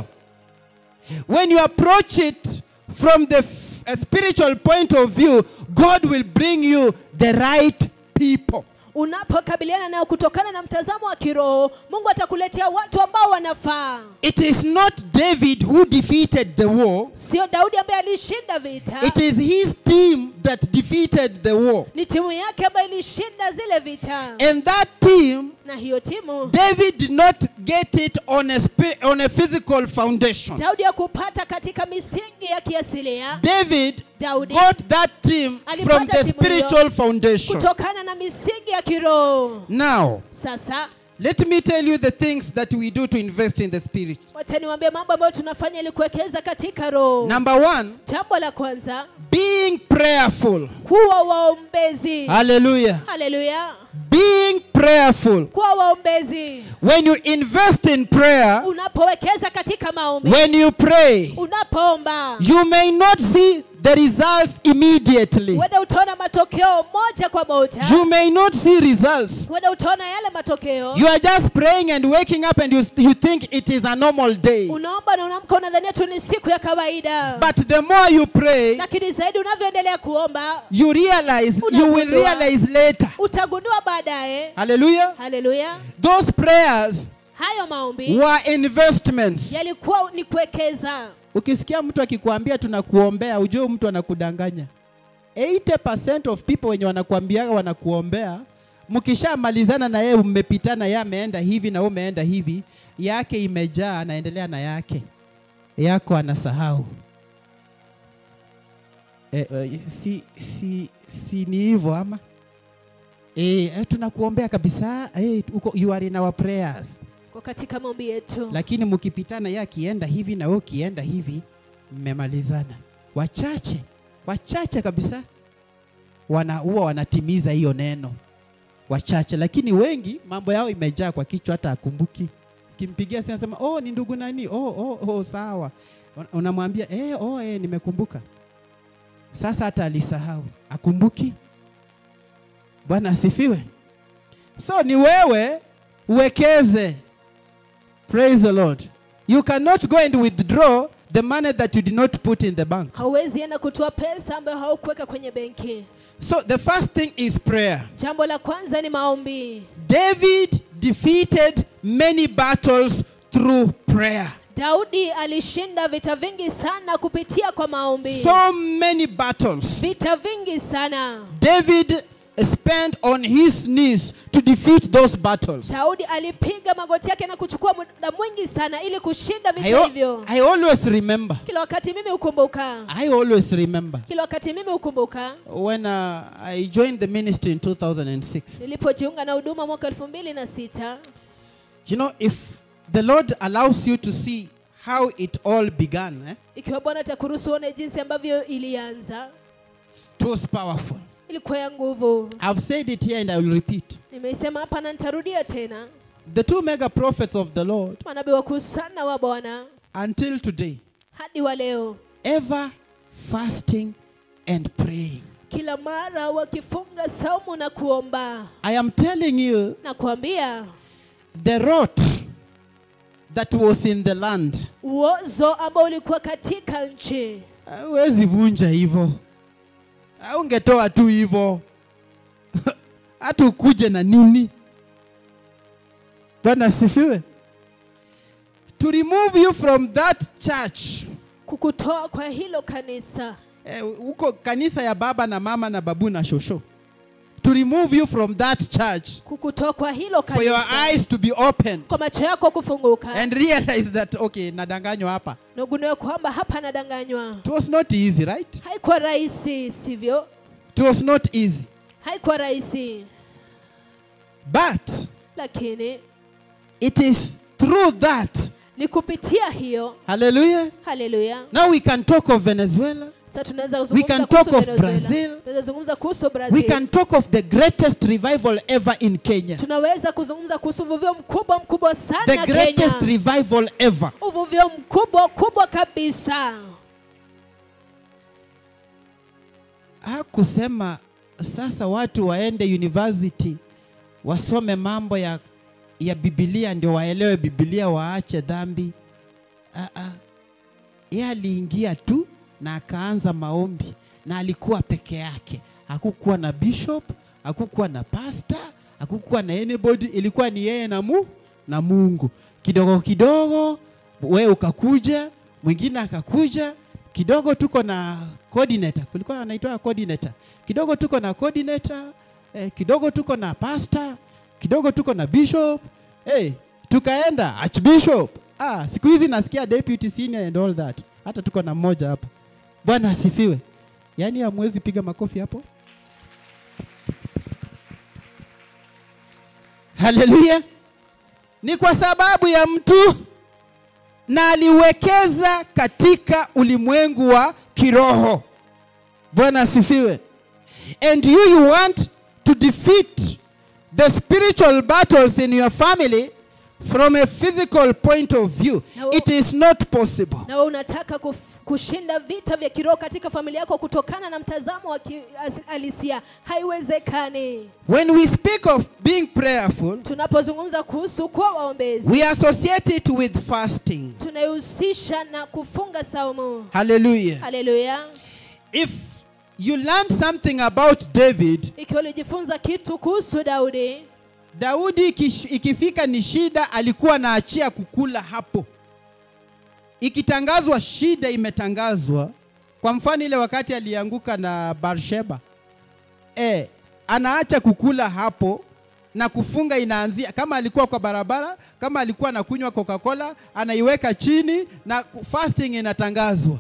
When you approach it from the f- a spiritual point of view, God will bring you the right people. unapokabiliana nayo kutokana na mtazamo wa kiroho mungu atakuletea watu ambao wanafaa It is not David who defeated the war. sio daudi ambaye alishinda vita It is his team that defeated the war. ni timu yake ambayo ilishinda zile vita And that team, na hiyo timu David did not get it on a, spi- on a physical foundation. daudi hakupata katika misingi ya kiasilia David daudi got that team from the spiritual foundation. kutokana na misingi ya kiroho Now, sasa let me tell you the things that we do to invest in the spirit. wacha niwaambie mambo ambayo tunafanya ili kuwekeza katika roho Number one, jambo la kwanza being prayerful. kuwa waombezi Hallelujah. haleluya Being prayerful. kuwa waombezi When you invest in prayer, unapowekeza katika maombi when you pray, unapoomba you may not see the results immediately. huenda utaona matokeo moja kwa moja You may not see results. huenda utaona yale matokeo You are just praying and waking up and you, you think it is a normal day. unaomba na unaamka unadhania tu ni siku ya kawaida But the more you pray, lakini zaidi unavyoendelea kuomba you realize, you will Unagundua. realize later. utagundua baadaye Hallelujah. haleluya Those prayers hayo maombi were investments. yalikuwa ni kuwekeza Ukisikia mtu akikwambia tunakuombea, ujue mtu anakudanganya. 80% of people wenye wanakuambiaga wanakuombea, mkishamalizana na yeye, mmepitana, yeye ameenda hivi na wewe umeenda hivi, yake imejaa, anaendelea na yake. yako anasahau. E, e, si, si, si ni hivyo ama? E, e, tunakuombea kabisa e, uko, you are in our prayers, kwa katika maombi yetu lakini mkipitana, yeye akienda hivi na wewe ukienda hivi, mmemalizana. Wachache wachache kabisa wana huwa wanatimiza hiyo neno, wachache, lakini wengi mambo yao imejaa kwa kichwa, hata akumbuki. Kimpigia simu anasema oh, ni ndugu nani? Oh, oh, oh, sawa. Un- Unamwambia eh, oh, eh, nimekumbuka. Sasa hata alisahau, akumbuki. Bwana asifiwe. So ni wewe uwekeze. Praise the Lord. You cannot go and withdraw the money that you did not put in the bank. hauwezi enda kutoa pesa ambayo haukuweka kwenye benki So the first thing is prayer. jambo la kwanza ni maombi David defeated many battles through prayer. daudi alishinda vita vingi sana kupitia kwa maombi So many battles. vita vingi sana David spent on his knees to defeat those battles. daudi alipiga magoti yake na kuchukua muda mwingi sana ili kushinda I, vita al- hivyo I always remember. kila wakati mimi hukumbuka I always remember kila wakati mimi hukumbuka when uh, I joined the ministry in 2006. nilipojiunga na huduma mwaka elfu mbili na sita You know, if the Lord allows you to see how it all began, eh, ikiwa bwana atakuruhusu uone jinsi ambavyo ilianza it was powerful. ilikuwa ya nguvu I've said it here and I will repeat. nimeisema hapa na nitarudia tena The two mega prophets of the Lord, manabii wakuu sana wa bwana until today, hadi wa leo ever fasting and praying. kila mara wakifunga saumu na kuomba I am telling you, na kuambia the rot that was in the land, uozo ambao ulikuwa katika nchi hauwezi vunja hivyo, ungetoa tu hivyo, hata ukuje na nini? Bwana asifiwe. To remove you from that church, kukutoa kwa hilo kanisa eh, huko kanisa ya baba na mama na babu na shosho, to remove you from that church, kukutoa kwa hilo for your kanisa eyes to be opened kwa macho yako kufunguka and realize that okay, nadanganywa hapa. na ugundue kwamba hapa nadanganywa It was not easy, right? haikuwa rahisi sivyo It was not easy. haikuwa rahisi But lakini it is through that. ni kupitia hiyo Hallelujah. haleluya Now we can talk of Venezuela. sasa tunaweza We kuzungumza can kuhusu talk of Venezuela. Brazil. tunaweza zungumza kuhusu We brazil can talk of the greatest revival ever in Kenya. tunaweza kuzungumza kuhusu uvuvio mkubwa mkubwa The sana greatest kenya revival ever. uvuvio mkubwa kubwa kabisa Hakusema sasa watu waende university wasome mambo ya, ya Biblia ndio waelewe Biblia waache dhambi. Ah, ah. Yeye aliingia tu na akaanza maombi na alikuwa peke yake. Hakukuwa na bishop, hakukuwa na pastor, hakukuwa na anybody, ilikuwa ni yeye na mu na Mungu. Kidogo kidogo we ukakuja, mwingine akakuja, kidogo tuko na coordinator, kulikuwa anaitwa coordinator. Kidogo tuko na coordinator, eh, kidogo tuko na pastor, kidogo tuko na bishop. Eh, tukaenda archbishop. Ah, siku hizi nasikia deputy senior and all that. Hata tuko na mmoja hapa. Bwana asifiwe. Yaani hamwezi piga makofi hapo? Haleluya. Ni kwa sababu ya mtu na aliwekeza katika ulimwengu wa kiroho. Bwana asifiwe. And you you want to defeat the spiritual battles in your family from a physical point of view. Na wo- It is not possible. na wewe unataka kuf, kushinda vita vya kiroho katika familia yako kutokana na mtazamo wa kihalisia haiwezekani When we speak of being prayerful, tunapozungumza kuhusu kuwa waombezi we associate it with fasting. tunaihusisha na kufunga saumu Hallelujah. haleluya If you learn something about David, ikiwa ulijifunza kitu kuhusu daudi Daudi ikish- ikifika ni shida, alikuwa anaachia kukula hapo. Ikitangazwa shida imetangazwa, kwa mfano ile wakati alianguka na Barsheba, e, anaacha kukula hapo, na kufunga inaanzia kama alikuwa kwa barabara kama alikuwa anakunywa coca-cola anaiweka chini na ku- fasting inatangazwa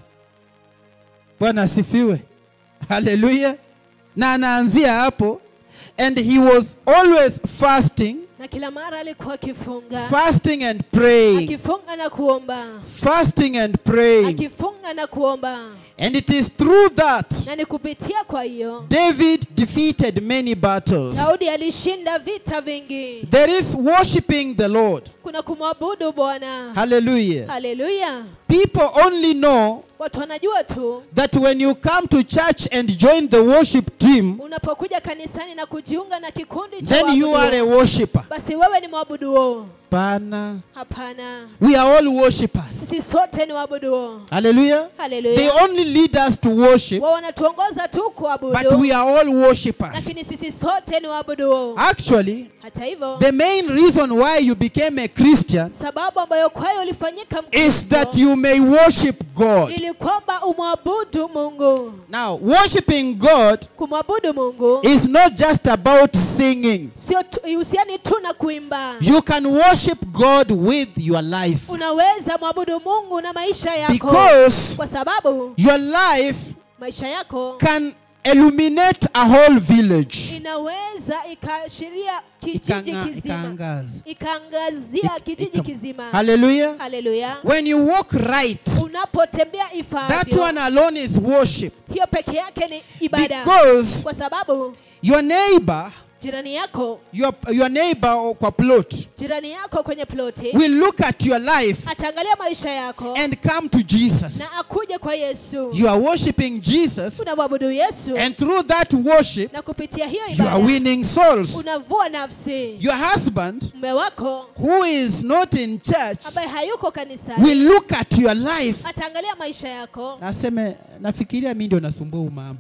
bwana asifiwe haleluya na anaanzia hapo and he was always fasting na kila mara alikuwa akifunga fasting and praying akifunga na kuomba fasting and praying akifunga na kuomba and it is through that na ni kupitia kwa hiyo david defeated many battles daudi alishinda vita vingi there is worshiping the lord kuna kumwabudu bwana hallelujah haleluya people only know watu wanajua tu that when you come to church and join the worship team unapokuja kanisani na kujiunga na kikundi cha then you are a waabuduo, worshiper basi wewe ni mwabuduo pana hapana we are all worshippers sisi sote ni waabuduo hallelujah they haleluya only lead us to worship wao wanatuongoza tu but kuabudu we are all worshippers lakini sisi sote ni waabuduo actually hata hivyo the main reason why you became a christian sababu ambayo kwayo ulifanyika is that Mkristo you may worship god ili kwamba umwabudu mungu now worshiping god kumwabudu mungu is not just about singing sio tu- ihusiani tu na kuimba you can worship god with your life unaweza mwabudu mungu na maisha yako because kwa sababu your life maisha yako can illuminate a whole village inaweza ikaashiria kijiji Ikanga- kizima ikaangaza. ikaangazia Ik- kijiji ika- kizima hallelujah haleluya when you walk right unapotembea that ifaavyo one alone is worship hiyo peke yake ni ibada because kwa sababu your neighbor jirani yako your, your neighbor kwa plot jirani yako kwenye ploti will look at your life ataangalia maisha yako and come to Jesus na akuje kwa yesu you are worshiping Jesus unamwabudu yesu and through that worship na kupitia hiyo you are ibada winning souls unavua nafsi your husband mume wako who is not in church ambaye hayuko kanisani will look at your life ataangalia maisha yako naseme nafikiria mi ndio nasumbua umama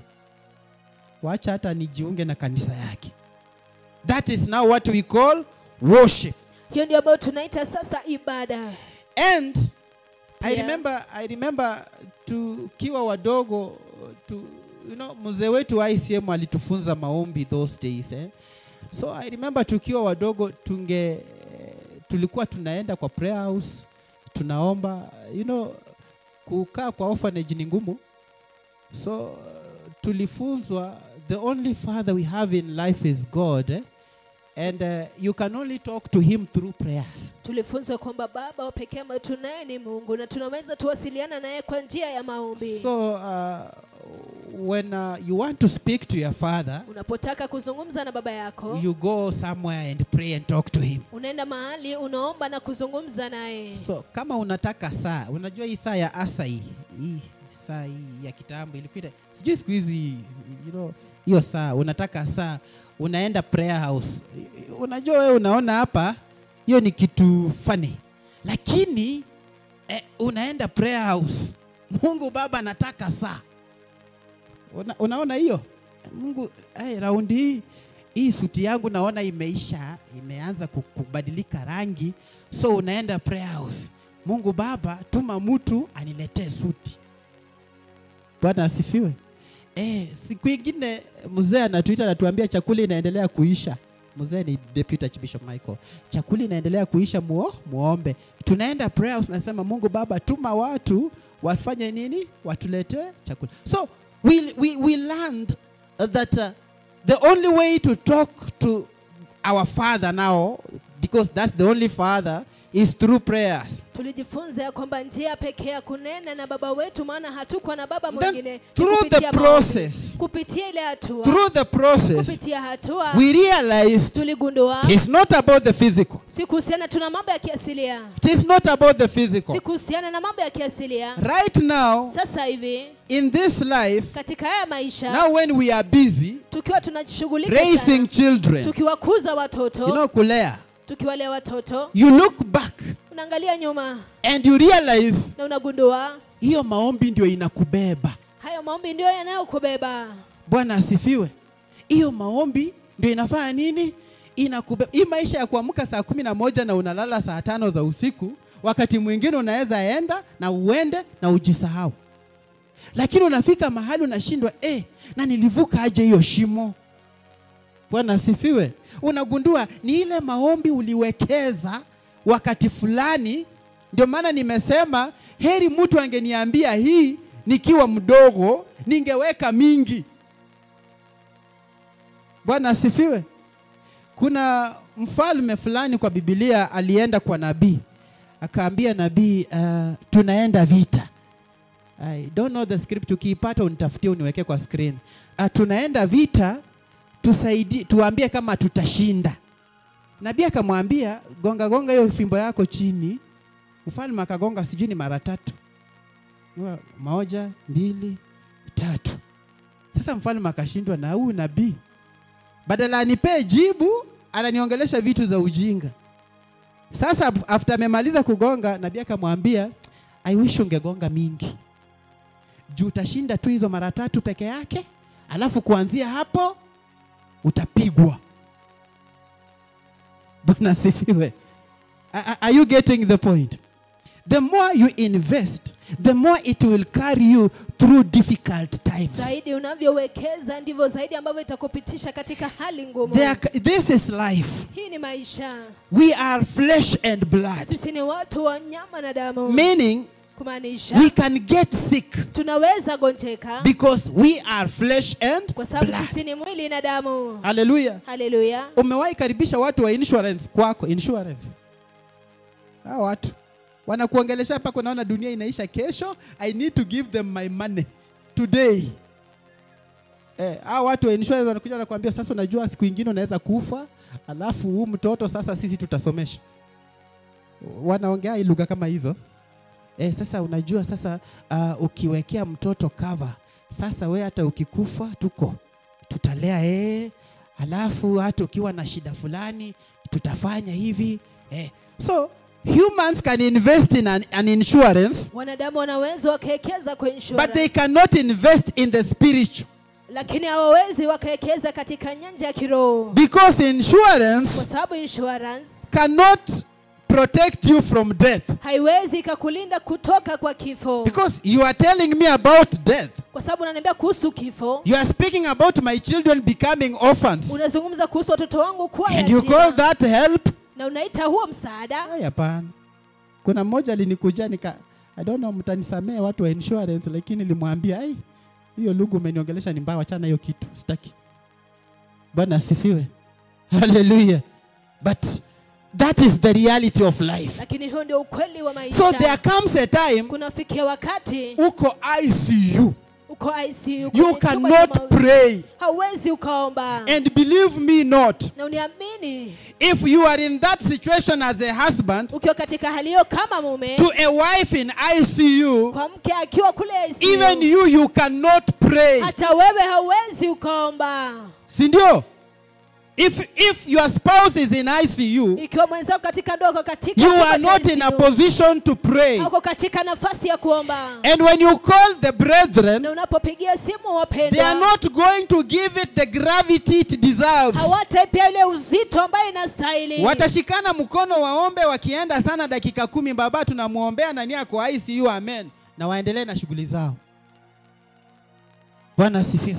wacha hata nijiunge na kanisa yake that is now what we call worship hiyo ndio ambayo tunaita sasa ibada and i Yeah. remember i remember tukiwa wadogo tu, you know mzee wetu wa ICM alitufunza maombi those days eh? so i remember tukiwa wadogo tunge eh, tulikuwa tunaenda kwa prayer house tunaomba you know kukaa kwa orphanage ni ngumu so uh, tulifunzwa the only father we have in life is god eh? and uh, you can only talk to him through prayers tulifunzwa kwamba baba wa pekee ambaye tunaye ni mungu na tunaweza tuwasiliana naye kwa njia ya maombi So, uh, when uh, you want to speak to your father, unapotaka kuzungumza na baba yako you go somewhere and pray and talk to him. unaenda mahali unaomba na kuzungumza naye So, kama unataka saa, unajua hii saa ya asai, hii saa hii ya kitambo ilikuwa, sijui siku hizi, you know, hiyo saa, unataka saa, unaenda prayer house. Unajua wewe unaona hapa, hiyo ni kitu funny, lakini eh, unaenda prayer house, Mungu Baba anataka saa Una, unaona hiyo Mungu hey, raundi hii hii suti yangu naona imeisha, imeanza ku- kubadilika rangi, so unaenda prayer house. Mungu Baba, tuma mtu aniletee suti. Bwana asifiwe. Eh, siku ingine mzee anatuita anatuambia chakula inaendelea kuisha. Mzee ni Deputy Archbishop Michael. Chakula inaendelea kuisha, muo, muombe. Tunaenda prayer house, nasema Mungu Baba, tuma watu wafanye nini? Watuletee chakula. So we, we, we learned that uh, the only way to talk to our Father now, because that's the only Father, is through prayers. tulijifunza ya kwamba njia pekee ya kunena na baba wetu maana hatukuwa na baba Then mwingine ni through kupitia the maombi. process, kupitia ile hatua through the process, kupitia hatua we realized tuligundua it is not about the physical. si kuhusiana tuna mambo ya kiasilia It is not about the physical. si kuhusiana na mambo ya kiasilia Right now, sasa hivi in this life, katika haya maisha now when we are busy tukiwa tunajishughulika raising sana, children, tukiwakuza watoto you know, kulea, tukiwalea watoto you look back unaangalia nyuma and you realize na unagundua hiyo maombi ndio inakubeba. hayo maombi ndio yanayokubeba Bwana asifiwe. Hiyo maombi ndio inafanya nini? Inakubeba. Hii maisha ya kuamka saa kumi na moja na unalala saa tano za usiku, wakati mwingine unaweza enda na uende na ujisahau, lakini unafika mahali unashindwa eh, na nilivuka aje hiyo shimo? Bwana asifiwe. Unagundua ni ile maombi uliwekeza wakati fulani. Ndio maana nimesema heri mtu angeniambia hii nikiwa mdogo, ningeweka mingi. Bwana asifiwe. Kuna mfalme fulani kwa Biblia alienda kwa nabii, akaambia nabii, uh, tunaenda vita. I don't know the script, ukiipata unitafutie uniweke kwa screen. Uh, tunaenda vita, tusaidie, tuambie kama tutashinda. Nabii akamwambia gonga gonga hiyo fimbo yako chini. Mfalme akagonga sijui ni mara tatu, Wa- moja, mbili, tatu. Sasa mfalme akashindwa na huyu nabii, badala anipee jibu ananiongelesha vitu za ujinga. Sasa after amemaliza kugonga, nabii akamwambia I wish ungegonga mingi juu utashinda tu hizo mara tatu peke yake, alafu kuanzia hapo utapigwa. Bwana asifiwe. A- a- Are you getting the point? The more you invest, the more it will carry you through difficult times. zaidi unavyowekeza ndivyo zaidi ambavyo itakupitisha katika hali ngumu There, this is life. hii ni maisha We are flesh and blood, sisi ni watu wa nyama na damu meaning kumaanisha we can get sick tunaweza gonjeka because we are flesh and kwa sababu blood. sisi ni mwili na damu Hallelujah. haleluya Umewahi karibisha watu wa insurance kwako, insurance. Hao watu wanakuongelesha mpaka unaona dunia inaisha kesho, I need to give them my money today. Eh, hao watu wa insurance wanakuja wanakuambia sasa, unajua siku ingine unaweza kufa, alafu huu mtoto sasa sisi tutasomesha. Wanaongea hii lugha kama hizo. Eh, sasa unajua sasa uh, ukiwekea mtoto cover, sasa we hata ukikufa tuko tutalea yeye, alafu hata ukiwa na shida fulani tutafanya hivi eh. So humans can invest in an, an insurance wanadamu wanaweza wakawekeza kwa but they insurance cannot invest in the spiritual lakini hawawezi wakawekeza katika nyanja ya kiroho because kwa insurance sababu insurance cannot protect you from death haiwezi ikakulinda kutoka kwa kifo because you are telling me about death kwa sababu unaniambia kuhusu kifo you are speaking about my children becoming orphans unazungumza kuhusu watoto wangu kuwa and you yatima, call that help na unaita huo msaada Ai, hapana. Kuna mmoja alinikuja nika I don't know mtanisamee watu wa insurance lakini nilimwambia ai hiyo lugha umeniongelesha ni mbaya wachana hiyo kitu sitaki. Bwana asifiwe. Hallelujah. But that is the reality of life. lakini hiyo ndio ukweli wa maisha So there comes a time kunafikia wakati uko ICU. uko ICU You kwenye chumba cha cannot mauti. pray. hauwezi ukaomba And believe me not, na uniamini if you are in that situation as a husband ukiwa katika hali hiyo kama mume to a wife in ICU, kwa mke akiwa kule ICU, even you you cannot pray. hata wewe hauwezi ukaomba si ndio if if your spouse is in icu ikiwa mwenzako katika ndoa uko katika you chumba are cha not in a ICU, position to pray hauko katika nafasi ya kuomba and when you call the brethren na unapopigia simu they are wapendwa not going to give it the gravity it deserves hawataipia ile uzito ambayo inastahili watashikana mkono waombe wakienda sana dakika kumi baba tunamwombea nani ako icu amen na waendelee na shughuli zao bwana asifiwe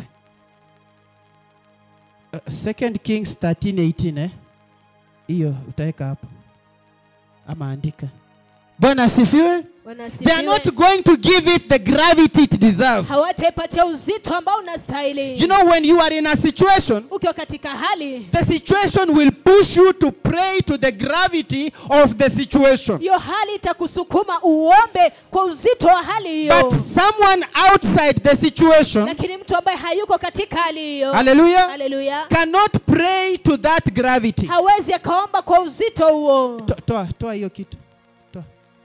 uh, second kings 13:18 eh hiyo utaweka hapo ama andika bwana asifiwe they are not wanasifiwe going to give it the gravity it deserves hawataipatia uzito ambao unastahili you know when you are in a situation ukiwa katika hali the situation will push you to pray to the gravity of the situation hiyo hali itakusukuma uombe kwa uzito wa hali hiyo But someone outside the situation, lakini mtu ambaye hayuko katika hali hiyo hallelujah, haleluya cannot pray to that gravity. hawezi akaomba kwa uzito huo To- Toa, toa hiyo kitu. Toa.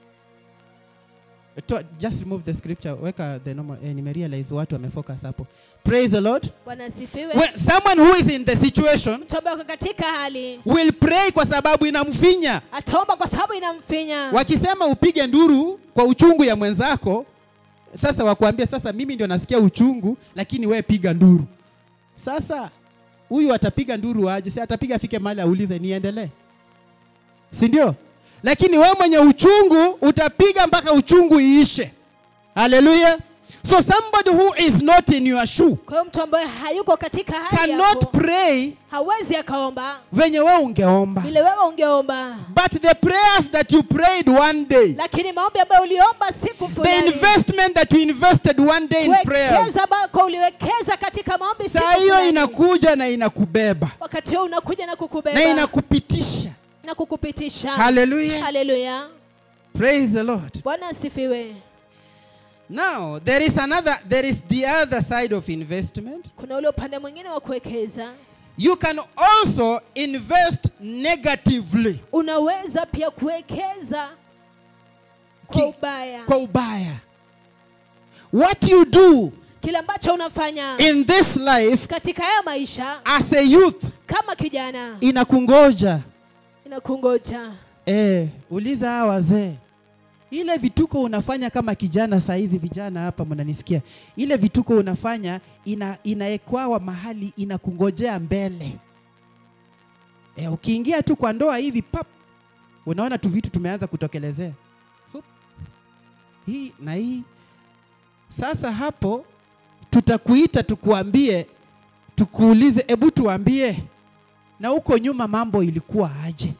Toa, just remove the scripture. Weka the normal, eh, nimerealize watu wamefocus hapo. Praise the Lord. bwana asifiwe When someone who is in the situation mtu ambaye ako katika hali will pray kwa sababu inamfinya. ataomba kwa sababu inamfinya Wakisema upige nduru kwa uchungu ya mwenzako, sasa wakuambia sasa mimi ndio nasikia uchungu, lakini we piga nduru. Sasa huyu atapiga nduru aje? Si atapiga afike mahali aulize niendelee, si ndio? Lakini we mwenye uchungu utapiga mpaka uchungu iishe. Haleluya! So somebody who is not in your shoe kwa hiyo mtu ambaye hayuko katika hali cannot yako pray hawezi akaomba venye we ungeomba. vile wewe ungeomba But the prayers that you prayed one day, lakini maombi ambayo uliomba siku the fulani investment that you invested one day in prayers, kuwekeza ambako uliwekeza katika maombi siku saa hiyo fulani. inakuja na inakubeba wakati huo unakuja na kukubeba na inakupitisha. na kukupitisha Hallelujah. haleluya Praise the Lord. bwana asifiwe Now, there is another, there is the other side of investment. kuna ule upande mwingine wa kuwekeza You can also invest negatively unaweza pia kuwekeza kwa Ki- ubaya kwa ubaya. What you do kile ambacho unafanya in this life katika haya maisha as a youth kama kijana inakungoja. inakungoja Eh, uliza hawa wazee. Ile vituko unafanya kama kijana saa hizi vijana hapa mnanisikia. Ile vituko unafanya ina inaekwawa mahali inakungojea mbele. Eh, ukiingia tu kwa ndoa hivi pap unaona tu vitu tumeanza kutokelezea. Hup. Hii na hii. Sasa hapo tutakuita tukuambie tukuulize, ebu tuambie na huko nyuma mambo ilikuwa aje?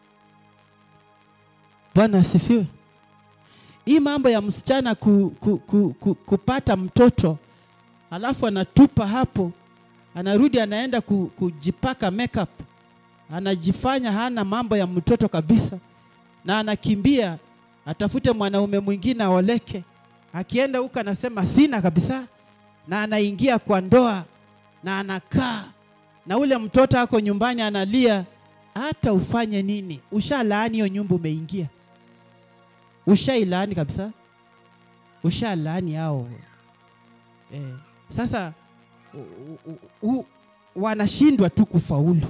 Bwana asifiwe. Hii mambo ya msichana ku, ku, ku, ku, kupata mtoto alafu anatupa hapo, anarudi anaenda ku, kujipaka makeup, anajifanya hana mambo ya mtoto kabisa, na anakimbia atafute mwanaume mwingine aoleke. Akienda huko anasema sina kabisa, na anaingia kwa ndoa na anakaa na ule mtoto ako nyumbani analia. Hata ufanye nini, ushalaani hiyo nyumba umeingia ushailaani kabisa, ushalaani hao eh. Sasa u, u, u, wanashindwa tu kufaulu.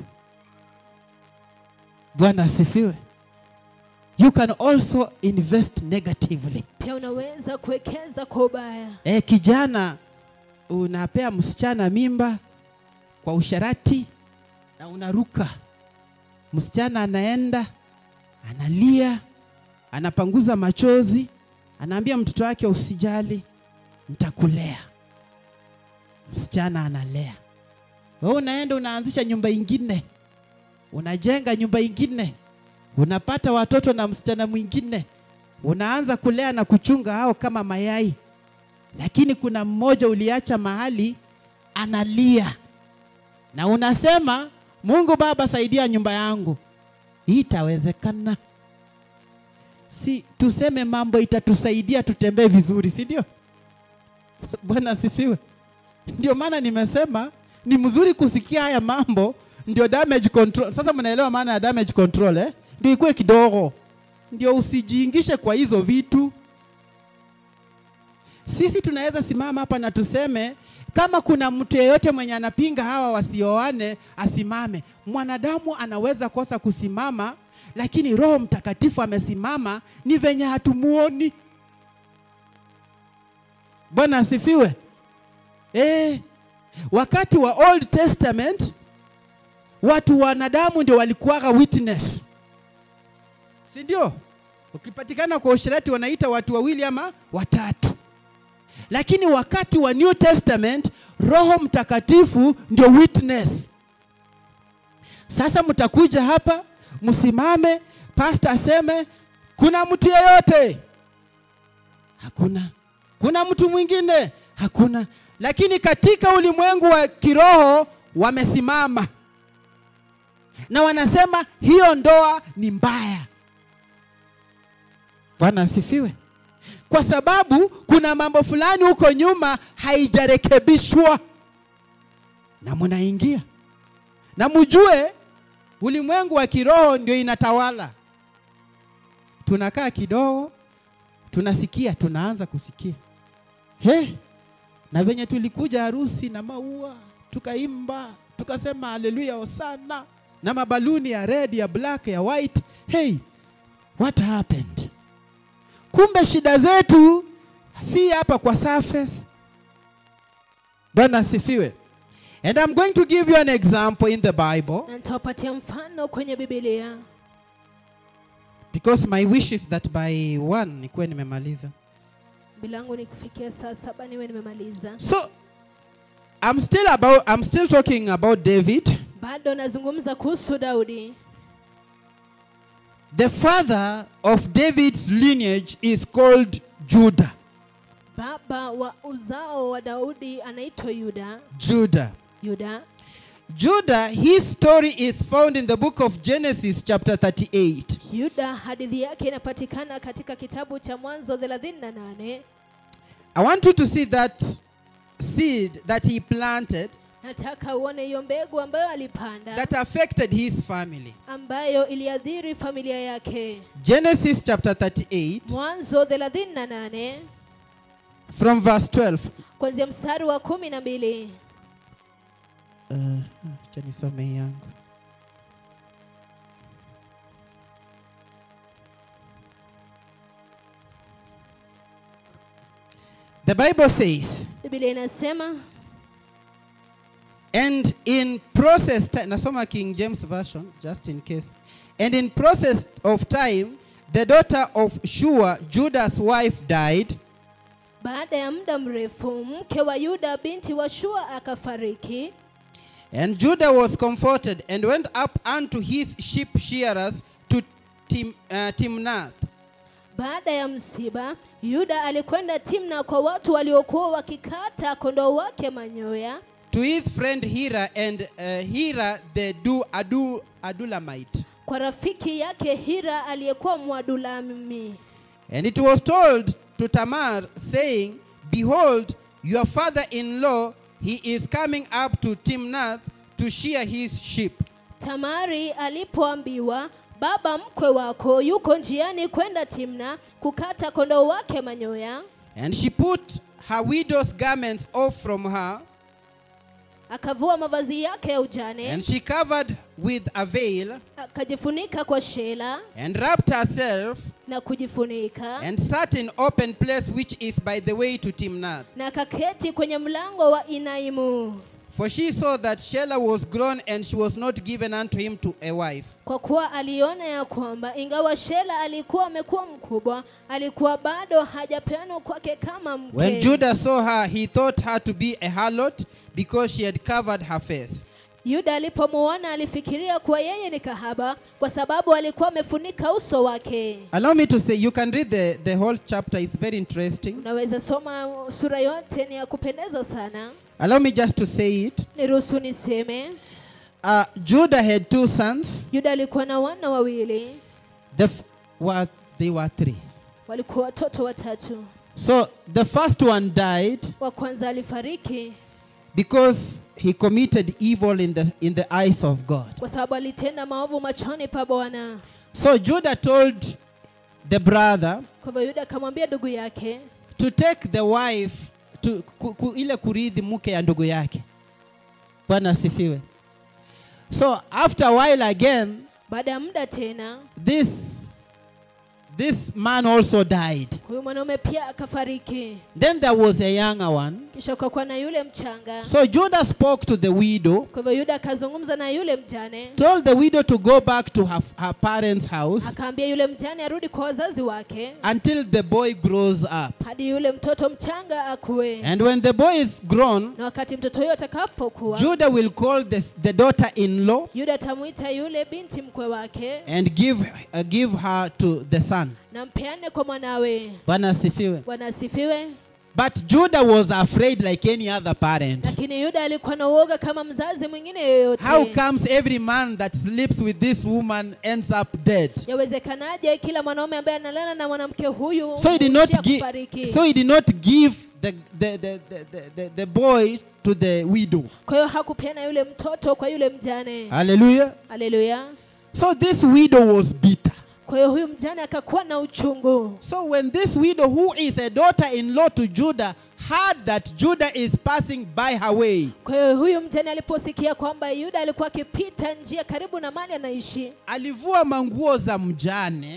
Bwana asifiwe. You can also invest negatively. pia unaweza kuwekeza kwa ubaya Eh, kijana unapea msichana mimba kwa usharati na unaruka. Msichana anaenda analia, anapanguza machozi, anaambia mtoto wake usijali, nitakulea. Msichana analea. Wewe unaenda unaanzisha nyumba ingine, unajenga nyumba ingine, unapata watoto na msichana mwingine, unaanza kulea na kuchunga hao kama mayai lakini kuna mmoja uliacha mahali analia, na unasema Mungu Baba, saidia nyumba yangu. Hii itawezekana? Si tuseme mambo itatusaidia tutembee vizuri, si ndio? Bwana asifiwe. Ndio maana nimesema ni mzuri kusikia haya mambo, ndio damage control. Sasa mnaelewa maana ya damage control eh? Ndio ikuwe kidogo, ndio usijiingishe kwa hizo vitu. Sisi tunaweza simama hapa na tuseme kama kuna mtu yeyote mwenye anapinga hawa wasioane asimame. Mwanadamu anaweza kosa kusimama, lakini Roho Mtakatifu amesimama, ni venye hatumuoni. Bwana asifiwe. Eh, wakati wa Old Testament watu wanadamu ndio walikuwaga witness, si ndio? Ukipatikana kwa usherati wanaita watu wawili ama watatu lakini wakati wa New Testament Roho Mtakatifu ndio witness. Sasa mtakuja hapa msimame, pastor aseme kuna mtu yeyote? Hakuna. Kuna mtu mwingine? Hakuna. Lakini katika ulimwengu wa kiroho wamesimama na wanasema hiyo ndoa ni mbaya. Bwana asifiwe kwa sababu kuna mambo fulani huko nyuma haijarekebishwa, na mnaingia na mjue ulimwengu wa kiroho ndio inatawala. Tunakaa kidogo, tunasikia, tunaanza kusikia he, na venye tulikuja harusi na maua tukaimba, tukasema haleluya, hosana na mabaluni ya red, ya black, ya white. Hey, what happened? Kumbe shida zetu si hapa kwa surface. Bwana asifiwe. And I'm going to give you an example in the Bible na nitawapatia mfano kwenye bibilia because my wish is that by one nikuwe nimemaliza. Ombi langu ni kufikia saa saba niwe nimemaliza. So I'm still about I'm still talking about David. Bado nazungumza kuhusu Daudi. The father of David's lineage is called Judah. Baba wa uzao wa Daudi anaitwa Yuda. Judah. Yuda. Judah, his story is found in the book of Genesis, chapter 38. Yuda hadithi yake inapatikana katika kitabu cha Mwanzo 38. I want you to see that seed that he planted Nataka uone hiyo mbegu ambayo alipanda that affected his family. ambayo iliadhiri familia yake. Genesis chapter 38, Mwanzo 38 from verse 12. kuanzia mstari wa kumi na mbili. Uh, acha nisome hii yangu. The Bible says, Biblia inasema and in process ti- nasoma King James version just in case. And in process of time the daughter of Shua, Judah's wife died, baada ya muda mrefu mke wa Yuda binti wa Shua akafariki, and Judah was comforted and went up unto his sheep shearers to Tim, uh, Timnath. Baada ya msiba, Yuda alikwenda Timna kwa watu waliokuwa wakikata kondoo wake manyoya, to his friend Hira and uh, Hira the du, Adu, Adulamite. kwa rafiki yake Hira aliyekuwa Mwadulami. And it was told to Tamar, saying, Behold, your father in law, he is coming up to Timnath to shear his sheep. Tamari alipoambiwa baba mkwe wako yuko njiani kwenda Timna kukata kondoo wake manyoya, And she put her widow's garments off from her, akavua mavazi yake ya ujane, and she covered with a veil, akajifunika kwa shela and wrapped herself, na kujifunika, and sat in open place which is by the way to Timnath. na akaketi kwenye mlango wa Inaimu, For she saw that Shelah was grown, and she was not given unto him to a wife. kwa kuwa aliona ya kwamba ingawa Shela alikuwa amekuwa mkubwa, alikuwa bado hajapeanwa kwake kama mke. When Judah saw her, he thought her to be a harlot because she had covered her face. Yuda alipomuona alifikiria kuwa yeye ni kahaba kwa sababu alikuwa amefunika uso wake. Allow me to say, you can read the, the whole chapter, it's very interesting. Unaweza soma sura yote, ni ya kupendeza sana. Allow me just to say it. Niruhusu niseme, Uh, Judah had two sons. Yuda alikuwa na wana wawili, The f- were, they were three. walikuwa watoto watatu. So the first one died Wa kwanza alifariki because he committed evil in the, in the eyes of God. kwa sababu alitenda maovu machoni pa Bwana. So Judah told the brother Kwa hivyo Yuda akamwambia ndugu yake to take the wife to, ku, ku, ile kurithi mke ya ndugu yake. Bwana asifiwe. So after a while again, baada ya muda tena this this man also died. huyu mwanaume pia akafariki. Then there was a younger one. Kisha ukakuwa na yule mchanga. So Judah spoke to the widow, Kwa hivyo Yuda akazungumza na yule mjane, told the widow to go back to her, her parents' house akaambia yule mjane arudi kwa wazazi wake until the boy grows up. hadi yule mtoto mchanga akue, And when the boy is grown, na wakati mtoto huyo atakapokuwa, Judah will call the, the daughter-in-law Yuda atamwita yule binti mkwe wake and give, uh, give her to the son. na mpeane kwa mwanawe. Bwana asifiwe. Bwana asifiwe. But Judah was afraid like any other parent. Lakini Yuda alikuwa na uoga kama mzazi mwingine yoyote. How comes every man that sleeps with this woman ends up dead? Yawezekanaje kila mwanaume ambaye analala na mwanamke huyu So he did not huishia give kufariki? so he did not give the, the, the, the, the, the, the boy to the widow. Kwa hiyo hakupeana yule mtoto kwa yule mjane. Hallelujah. Haleluya. So this widow was bitter. Kwa hiyo huyu mjane akakuwa na uchungu. So when this widow, who is a daughter-in-law to Judah, heard that Judah is passing by her way, Kwa hiyo huyu mjane aliposikia kwamba Yuda alikuwa akipita njia karibu na mali anaishi, alivua manguo za mjane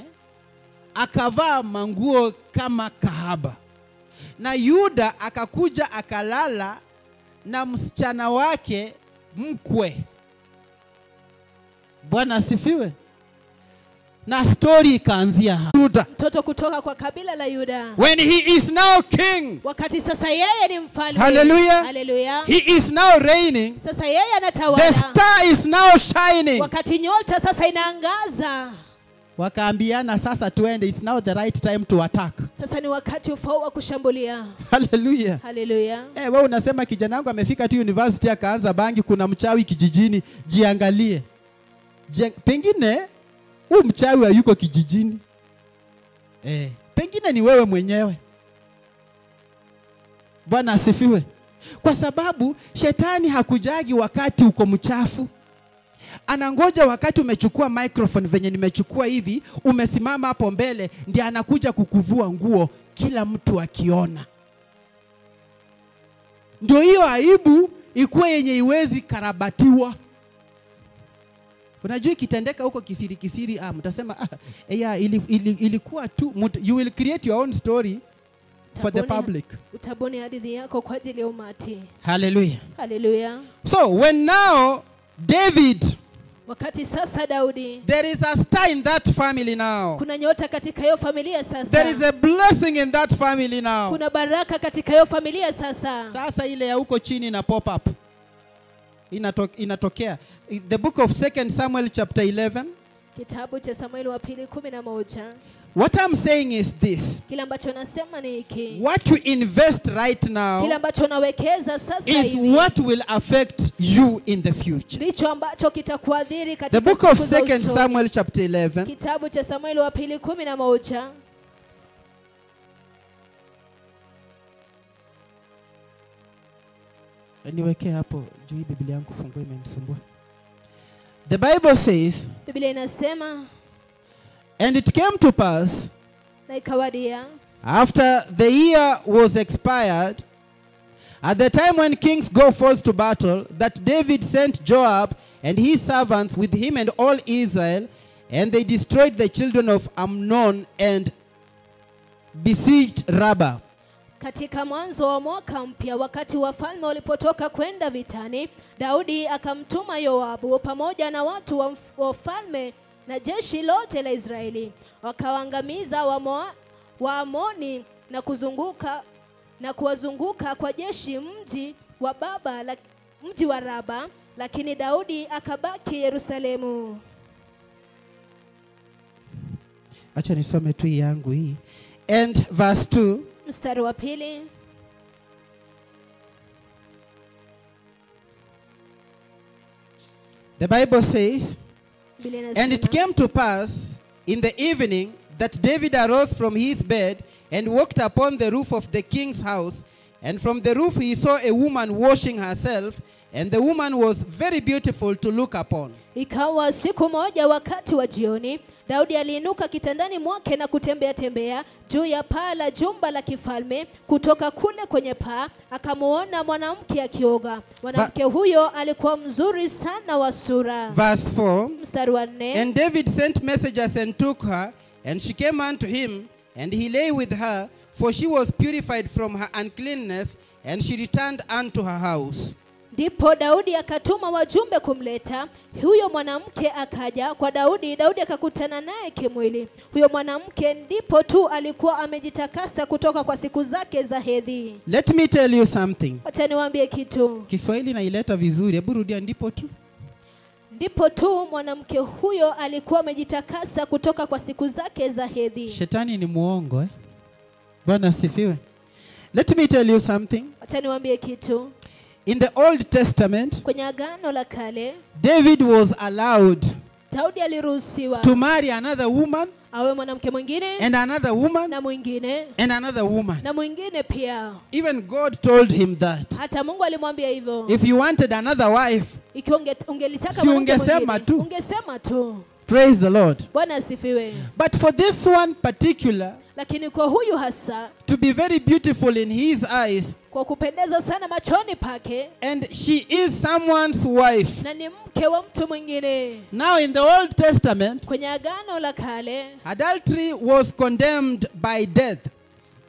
akavaa manguo kama kahaba, na Yuda akakuja akalala na msichana wake mkwe. Bwana asifiwe. na stori ikaanzia hapa. Yuda. mtoto kutoka kwa kabila la yuda when he is now king wakati sasa yeye ni mfalme Hallelujah. Hallelujah. he is now reigning sasa yeye the anatawala star is now shining wakati nyota sasa inaangaza wakaambiana sasa tuende it's now the right time to attack sasa ni wakati ufao wa kushambulia haleluya haleluya Eh, we unasema kijana wangu amefika tu university akaanza bangi, kuna mchawi kijijini, jiangalie. Jia, pengine huu mchawi hayuko kijijini eh, pengine ni wewe mwenyewe. Bwana asifiwe. Kwa sababu shetani hakujagi wakati uko mchafu, anangoja wakati umechukua microphone venye nimechukua hivi, umesimama hapo mbele, ndiye anakuja kukuvua nguo, kila mtu akiona ndio hiyo aibu ikuwe yenye iwezi karabatiwa. Unajua ikitendeka huko kisiri kisiri, ah, mtasema ah, eh, ya, ili, ili, ilikuwa tu mut, you will create your own story for the Utabuni- public. utabuni hadithi yako kwa ajili ya umati Hallelujah. haleluya So when now David, wakati sasa daudi there is a star in that family now. kuna nyota katika hiyo familia There is sasa a blessing in that family now. kuna baraka katika hiyo familia sasa Sasa ile ya huko chini ina pop up. Inato, inatokea. The book of 2 Samuel chapter 11 kitabu cha samueli wa pili kumi na moja What I'm saying is this. kile ambacho nasema ni hiki What you invest right kile now ambacho unawekeza sasa is hivi what will affect you in the future. ndicho ambacho kitakuadhiri The katika book of siku za 2 usoni. Samuel chapter 11 kitabu cha samueli wa pili kumi na moja niwekee hapo juu hii Biblia yangu fungua imenisumbua. The Bible says, biblia inasema and it came to pass na ikawadia after the year was expired, at the time when kings go forth to battle, that David sent Joab and his servants with him and all Israel, and they destroyed the children of Amnon and besieged Rabbah. katika mwanzo wa mwaka mpya wakati wafalme walipotoka kwenda vitani daudi akamtuma yoabu pamoja na watu wa mf- wa ufalme na jeshi lote la israeli wakawaangamiza Wamoa- waamoni na kuzunguka na kuwazunguka kwa jeshi mji wa baba la, mji wa raba lakini daudi akabaki yerusalemu Acha nisome tu hii yangu hii. And verse 2 mstari wa pili the Bible says, Biblia And it inasema, came to pass in the evening that David arose from his bed and walked upon the roof of the king's house. And from the roof he saw a woman washing herself, and the woman was very beautiful to look upon. Ikawa siku moja wakati wa jioni, Daudi aliinuka kitandani mwake na kutembea tembea juu ya paa la jumba la kifalme. Kutoka kule kwenye paa akamuona mwanamke akioga. Mwanamke huyo alikuwa mzuri sana wa sura. Verse 4 Mstari wa nne. And David sent messengers and took her, and she came unto him, and he lay with her, for she was purified from her uncleanness, and she returned unto her house. Ndipo Daudi akatuma wajumbe kumleta huyo mwanamke. Akaja kwa Daudi, Daudi akakutana naye kimwili. Huyo mwanamke ndipo tu alikuwa amejitakasa kutoka kwa siku zake za hedhi. Let me tell you something. Wacha niwaambie kitu. Kiswahili naileta vizuri, hebu rudia ndipo tu. Ndipo tu mwanamke huyo alikuwa amejitakasa kutoka kwa siku zake za hedhi. Shetani ni muongo eh? Bwana asifiwe. Let me tell you something. Wacha niwaambie kitu. In the Old Testament, Kwenye Agano la Kale, David was allowed Daudi aliruhusiwa to marry another woman awe mwanamke mwingine and another woman na mwingine and another woman. na mwingine pia. Even God told him that. Hata Mungu alimwambia hivyo. If you wanted another wife, Ikiwa unge, ungelitaka Si mwanamke ungesema mwingine, tu. ungesema tu. praise the Lord. Bwana asifiwe. But for this one particular, Lakini kwa huyu hasa, to be very beautiful in his eyes, kwa kupendeza sana machoni pake, and she is someone's wife. na ni mke wa mtu mwingine. Now, in the Old Testament, Kwenye Agano la Kale, adultery was condemned by death.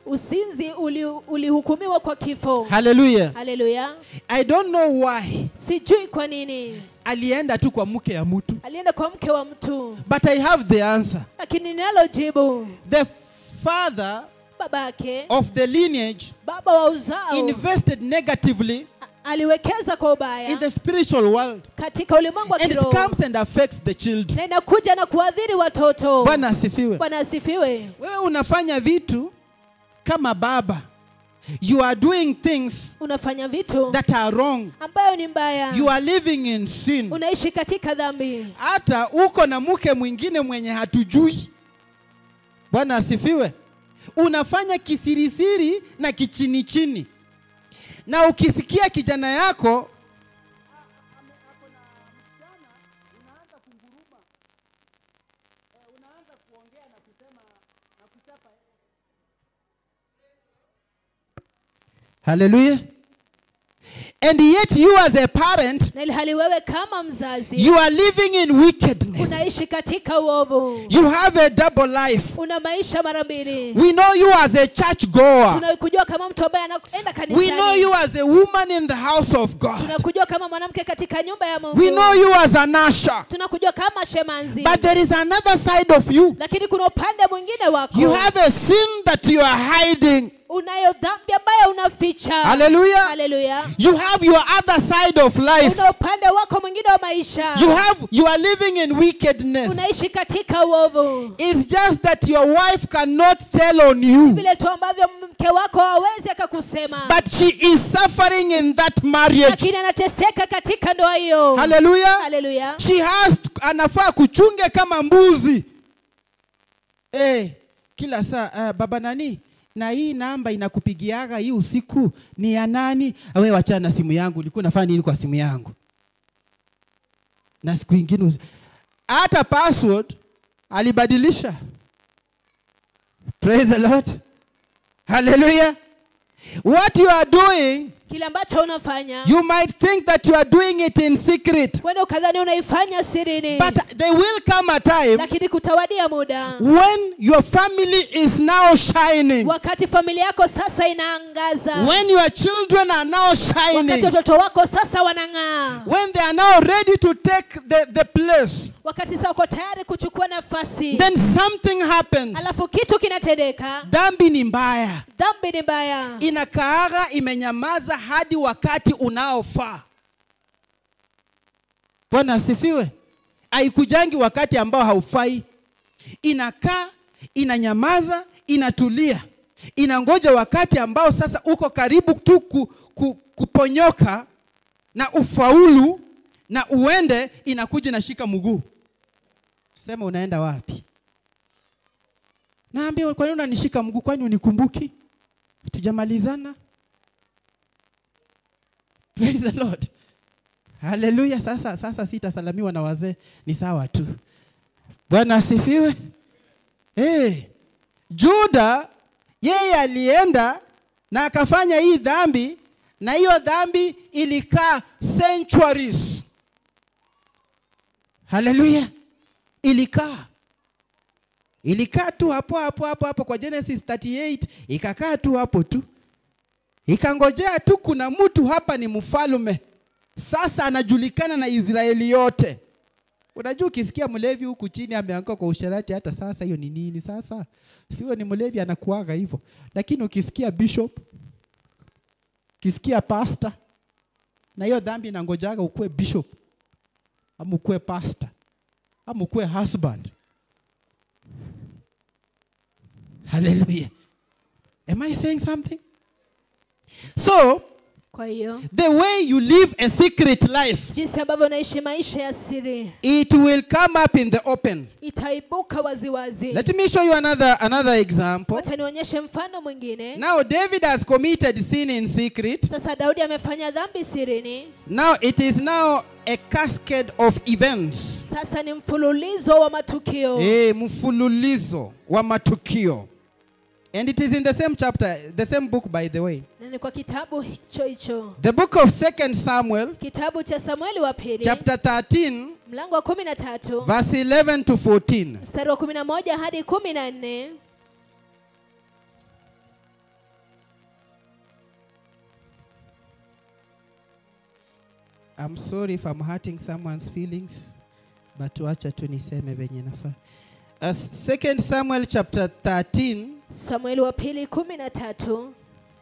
usinzi uli- ulihukumiwa kwa kifo haleluya haleluya i don't know why sijui kwa nini alienda tu kwa mke ya mtu alienda kwa mke wa mtu but i have the answer lakini ninalo jibu the father babake of the lineage baba wa uzao invested negatively a- aliwekeza kwa in ubaya the spiritual world katika ulimwengu wa and it kiroho comes and affects the children na inakuja na kuadhiri watoto bwana asifiwe bwana asifiwe wewe unafanya vitu kama baba you are doing things unafanya vitu that are wrong ambayo ni mbaya you are living in sin unaishi katika dhambi hata uko na mke mwingine mwenye hatujui bwana asifiwe unafanya kisirisiri na kichini chini na ukisikia kijana yako haleluya and yet you as a parent na ilhali wewe kama mzazi you are living in wickedness unaishi katika uovu you have a double life una maisha mara mbili we know you as a church goer tunakujua kama mtu ambaye anaenda we know kanisani you as a woman in the house of god tunakujua kama mwanamke katika nyumba ya mungu we know you as an usher tunakujua kama shemanzi but there is another side of you lakini kuna upande mwingine wako you have a sin that you are hiding unayo dhambi ambayo unaficha hallelujah haleluya you have your other side of life una upande wako mwingine wa maisha you have you are living in wickedness unaishi katika uovu it's just that your wife cannot tell on you vile tu ambavyo mke wako hawezi akakusema but she is suffering in that marriage lakini anateseka katika ndoa hiyo hallelujah haleluya she has anafaa kuchunge kama mbuzi eh kila saa uh, baba nani na hii namba inakupigiaga hii usiku ni ya nani we wachana na simu yangu ulikuwa unafanya nini kwa simu yangu na siku ingine usi- hata password alibadilisha praise the lord hallelujah what you are doing kile ambacho unafanya you might think that you are doing it in secret wenda ukadhani unaifanya sirini But there will come a time lakini kutawadia muda when your family is now shining, wakati familia yako sasa inaangaza when your children are now wakati shining, watoto wako sasa wanang'aa when they are now ready to take the, the place, wakati sasa wako tayari kuchukua nafasi then something happens. alafu kitu kinatendeka Dhambi ni mbaya, dhambi ni mbaya inakaaga imenyamaza hadi wakati unaofaa. Bwana asifiwe. Haikujangi wakati ambao haufai, inakaa inanyamaza, inatulia, inangoja wakati ambao sasa uko karibu tu ku, ku, kuponyoka na ufaulu na uende, inakuja inashika mguu, sema unaenda wapi? Naambia, kwa nini unanishika mguu? Kwani unikumbuki? Tujamalizana? Praise the Lord. Haleluya. Sasa, sasa sitasalamiwa na wazee, ni sawa tu. Bwana asifiwe. Hey, Juda yeye alienda na akafanya hii dhambi, na hiyo dhambi ilikaa centuries. Haleluya, ilikaa ilikaa tu hapo hapo hapo hapo kwa Genesis 38 ikakaa tu hapo tu, ikangojea tu, kuna mtu hapa ni mfalme sasa, anajulikana na Israeli yote. Unajua, ukisikia mlevi huku chini ameanguka kwa usherati, hata sasa hiyo ni nini? Sasa sio ni mlevi anakuaga hivyo, lakini ukisikia bishop, ukisikia pastor, na hiyo dhambi inangojaga ukuwe bishop ama ukuwe pastor ama ukuwe husband. Hallelujah. Am I saying something? So, kwa hiyo the way you live a secret life, jinsi ambavyo unaishi maisha ya siri it will come up in the open. itaibuka waziwazi Let me show you another another example. wacha nionyeshe mfano mwingine Now David has committed sin in secret. sasa daudi amefanya dhambi sirini Now it is now a cascade of events. sasa ni mfululizo wa matukio Eh, mfululizo wa matukio. And it is in the same chapter, the same book by the way. na ni kwa kitabu hicho hicho The book of Second Samuel, kitabu cha samueli wa pili chapter 13, mlango wa kumi na tatu verse 11 to 14. mstari wa kumi na moja hadi kumi na nne I'm sorry if I'm hurting someone's feelings, but wacha tu niseme venye nafaa. Uh, Second Samuel chapter 13 samueli wa pili kumi na tatu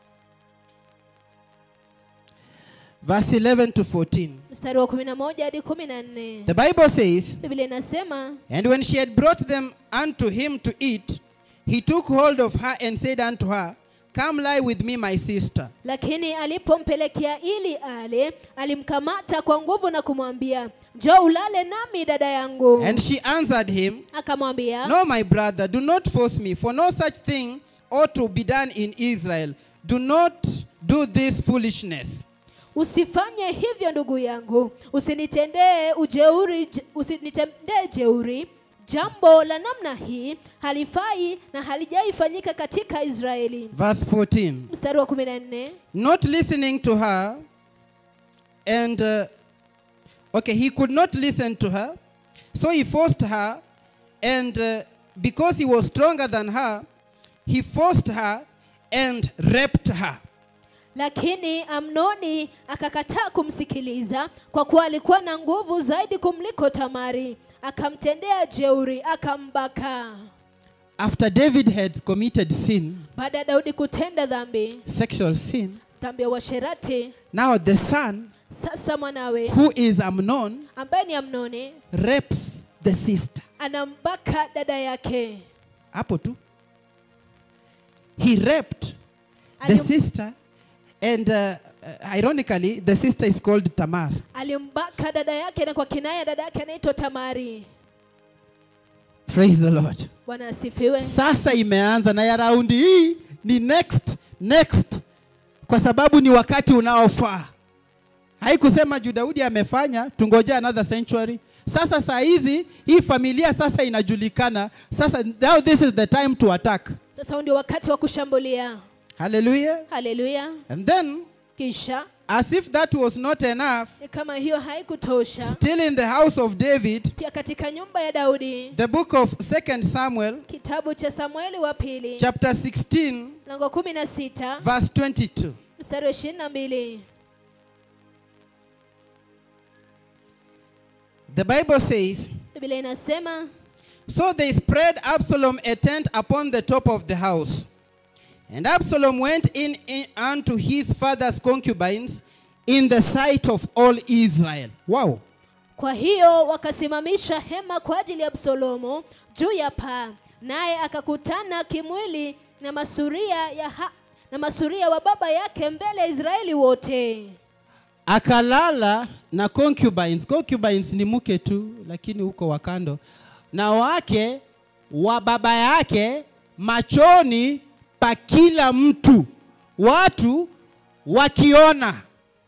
verse 11 to 14. mstari wa kumi na moja hadi kumi na nne The Bible says, biblia inasema And when she had brought them unto him to eat, he took hold of her and said unto her, Come lie with me, my sister. lakini alipompelekea ili ale alimkamata kwa nguvu na kumwambia njoo ulale nami dada yangu And she answered him, akamwambia No, my brother, do not force me, for no such thing ought to be done in Israel. Do not do this foolishness. usifanye hivyo ndugu yangu usinitendee ujeuri j- usinitendee jeuri jambo la namna hii halifai na halijaifanyika katika israeli Verse 14. mstari wa kumi na nne Not listening to her, and uh, okay, he could not listen to her, so he forced her, and uh, because he was stronger than her, he forced her and raped her. lakini amnoni akakataa kumsikiliza kwa kuwa alikuwa na nguvu zaidi kumliko tamari akamtendea jeuri akambaka After David had committed sin, baada ya daudi kutenda dhambi sexual sin, dhambi ya uasherati now the son, sasa mwanawe who is Amnon, ambaye ni amnoni rapes the sister. anambaka dada yake Hapo tu. He raped the Alim- sister, and uh, uh, ironically, the sister is called Tamar. alimbaka dada yake na kwa kinaya dada yake anaitwa tamari Praise the Lord. bwana asifiwe Sasa imeanza na ya raundi hii ni next next, kwa sababu ni wakati unaofaa. Haikusema juu Daudi amefanya tungoje another century. Sasa saa hizi hii familia sasa inajulikana. Sasa now this is the time to attack. sasa huu ndio wakati wa kushambulia Hallelujah. haleluya And then kisha as if that was not enough, ni kama hiyo haikutosha still in the house of David, pia katika nyumba ya daudi the book of 2 Samuel kitabu cha samueli wa pili chapter 16 mlango kumi na sita verse 22. mstari wa ishirini na mbili The Bible says, biblia inasema So they spread Absalom a tent upon the top of the house. And Absalom went in, in unto his father's concubines in the sight of all Israel. Wow. kwa hiyo wakasimamisha hema kwa ajili ya absalomu juu ya paa naye akakutana kimwili na masuria ya ha, na masuria wa baba yake mbele ya israeli wote Akalala na concubines. Concubines ni mke tu, lakini huko wakando. Na wake wa baba yake machoni pa kila mtu, watu wakiona.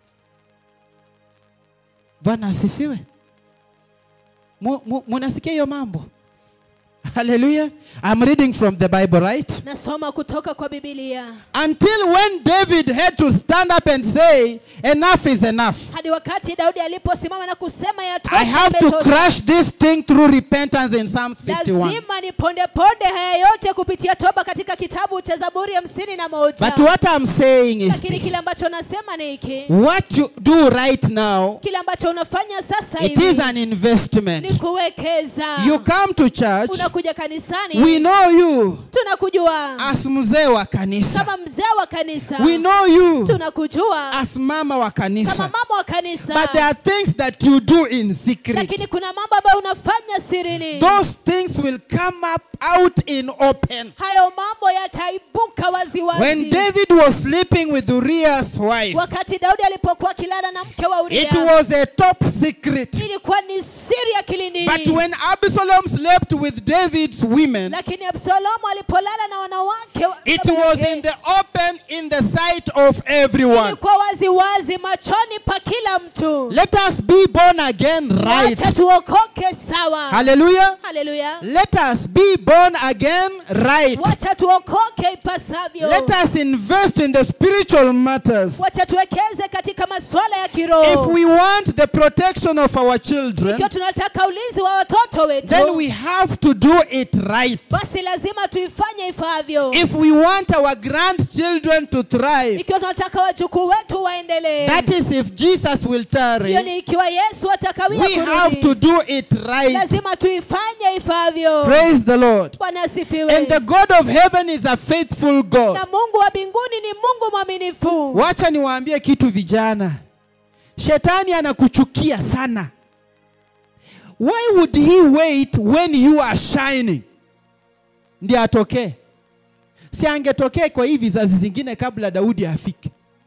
Bwana asifiwe. Mu- mu- Munasikia hiyo mambo? Hallelujah. I'm reading from the Bible, right? nasoma kutoka kwa bibilia Until when David had to stand up and say, enough is enough. hadi wakati daudi aliposimama na kusema ya I have to crush this thing through repentance in Psalms 51. lazima nipondeponde haya yote kupitia toba katika kitabu cha zaburi hamsini na moja But what I'm saying is lakini this. kile ambacho nasema ni hiki What you do right now, kile ambacho unafanya sasa it is hivi an ni investment. kuwekeza You come to church, unakuja kanisani we know you tunakujua as mzee wa kanisa. kama mzee wa kanisa We know you tunakujua as mama wa kama kanisa. mama wa kanisa But there are things that you do in secret. lakini kuna mambo ambayo unafanya sirini Those things will come up out in open. hayo mambo yataibuka waziwazi When David was sleeping with Uriah's wife, wakati daudi alipokuwa akilala na mke wa it uria was a top secret. ilikuwa ni siri ya kilindini But when Absalom slept with David's women, lakini absalomu alipolala na wanawake wa- it baba was yake, in the open, in the sight of everyone. ilikuwa wazi wazi machoni pa kila mtu Let us be born again right. wacha tuokoke sawa Hallelujah. haleluya Let us be born again right. wacha tuokoke ipasavyo Let us invest in the spiritual matters. wacha tuwekeze katika masuala ya If kiroho we want the protection of our children, ikiwa tunataka ulinzi ulinzi wa watoto wetu then we have to do it right. basi lazima tuifanye ifaavyo If we want our grandchildren to thrive, ikiwa tunataka wajukuu wetu waendelee that is if Jesus will tarry, hiyo ni ikiwa yesu atakawia we have to kurudi do it right. lazima tuifanye ifaavyo Praise the Lord. bwana asifiwe And the God of heaven is a faithful God. na mungu wa mbinguni ni mungu mwaminifu Wacha niwaambie kitu vijana. Shetani anakuchukia sana. Why would he wait when you are shining? Ndiye atokee. Si angetokee kwa hii vizazi zingine kabla Daudi afike.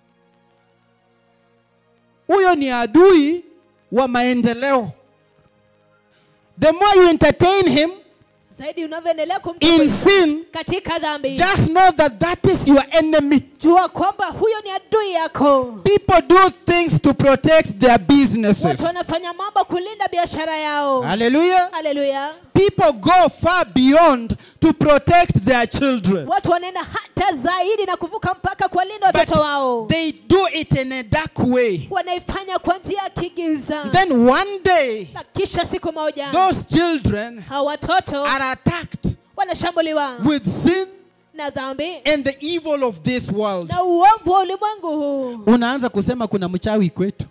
Huyo ni adui wa maendeleo. The more you entertain him zaidi unavyoendelea in kumtukuza sin, katika dhambi just know that that is your enemy. jua kwamba huyo ni adui yako People do things to protect their businesses. watu wanafanya mambo kulinda biashara yao Hallelujah. haleluya People go far beyond to protect their children. watu wanaenda hata zaidi na kuvuka mpaka kuwalinda watoto wao But they do it in a dark way. wanaifanya kwa njia ya kigiza Then one day, na kisha siku moja those children hawa watoto are attacked wanashambuliwa with sin na dhambi and the evil of this world. na uovu wa ulimwengu huu Unaanza kusema kuna mchawi kwetu.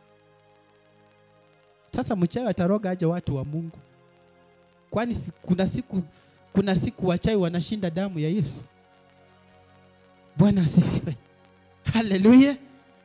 Sasa mchawi ataroga aje watu wa Mungu? Kwani si- kuna siku kuna siku wachawi wanashinda damu ya Yesu? Bwana asifiwe. Hallelujah.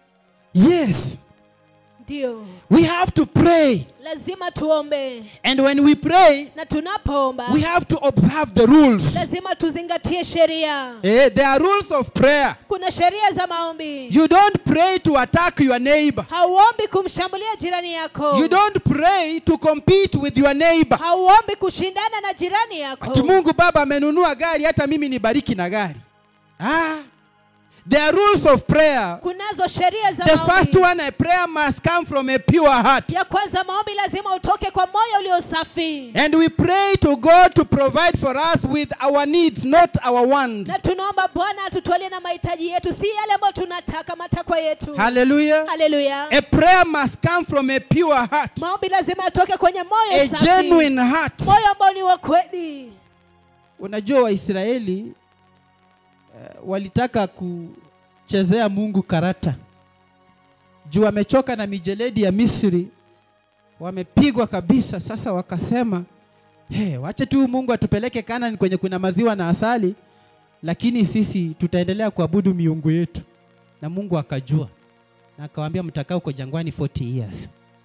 Yes, ndio we have to pray. lazima tuombe And when we pray, na tunapoomba we have to observe the rules. lazima tuzingatie sheria Eh, there are rules of prayer. kuna sheria za maombi You don't pray to attack your neighbor. hauombi kumshambulia jirani yako You don't pray to compete with your neighbor. hauombi kushindana na jirani yako Ati Mungu Baba amenunua gari, hata mimi nibariki na gari. Ah, there are rules of prayer. kunazo sheria za The maombi first one, a prayer must come from a pure heart. ya kwanza maombi lazima utoke kwa moyo ulio safi And we pray to God to provide for us with our needs, not our wants. na tunaomba bwana atutwalie na mahitaji yetu si yale ambayo tunataka matakwa yetu Hallelujah. haleluya A prayer must come from a pure heart, maombi lazima atoke kwenye moyo a safi genuine heart. moyo ambao ni wa kweli Unajua Waisraeli uh, walitaka kuchezea Mungu karata juu wamechoka na mijeledi ya Misri, wamepigwa kabisa. Sasa wakasema hey, wache tu Mungu atupeleke Kanani kwenye kuna maziwa na asali, lakini sisi tutaendelea kuabudu miungu yetu. Na Mungu akajua na akawaambia, mtakaa huko jangwani 40 years.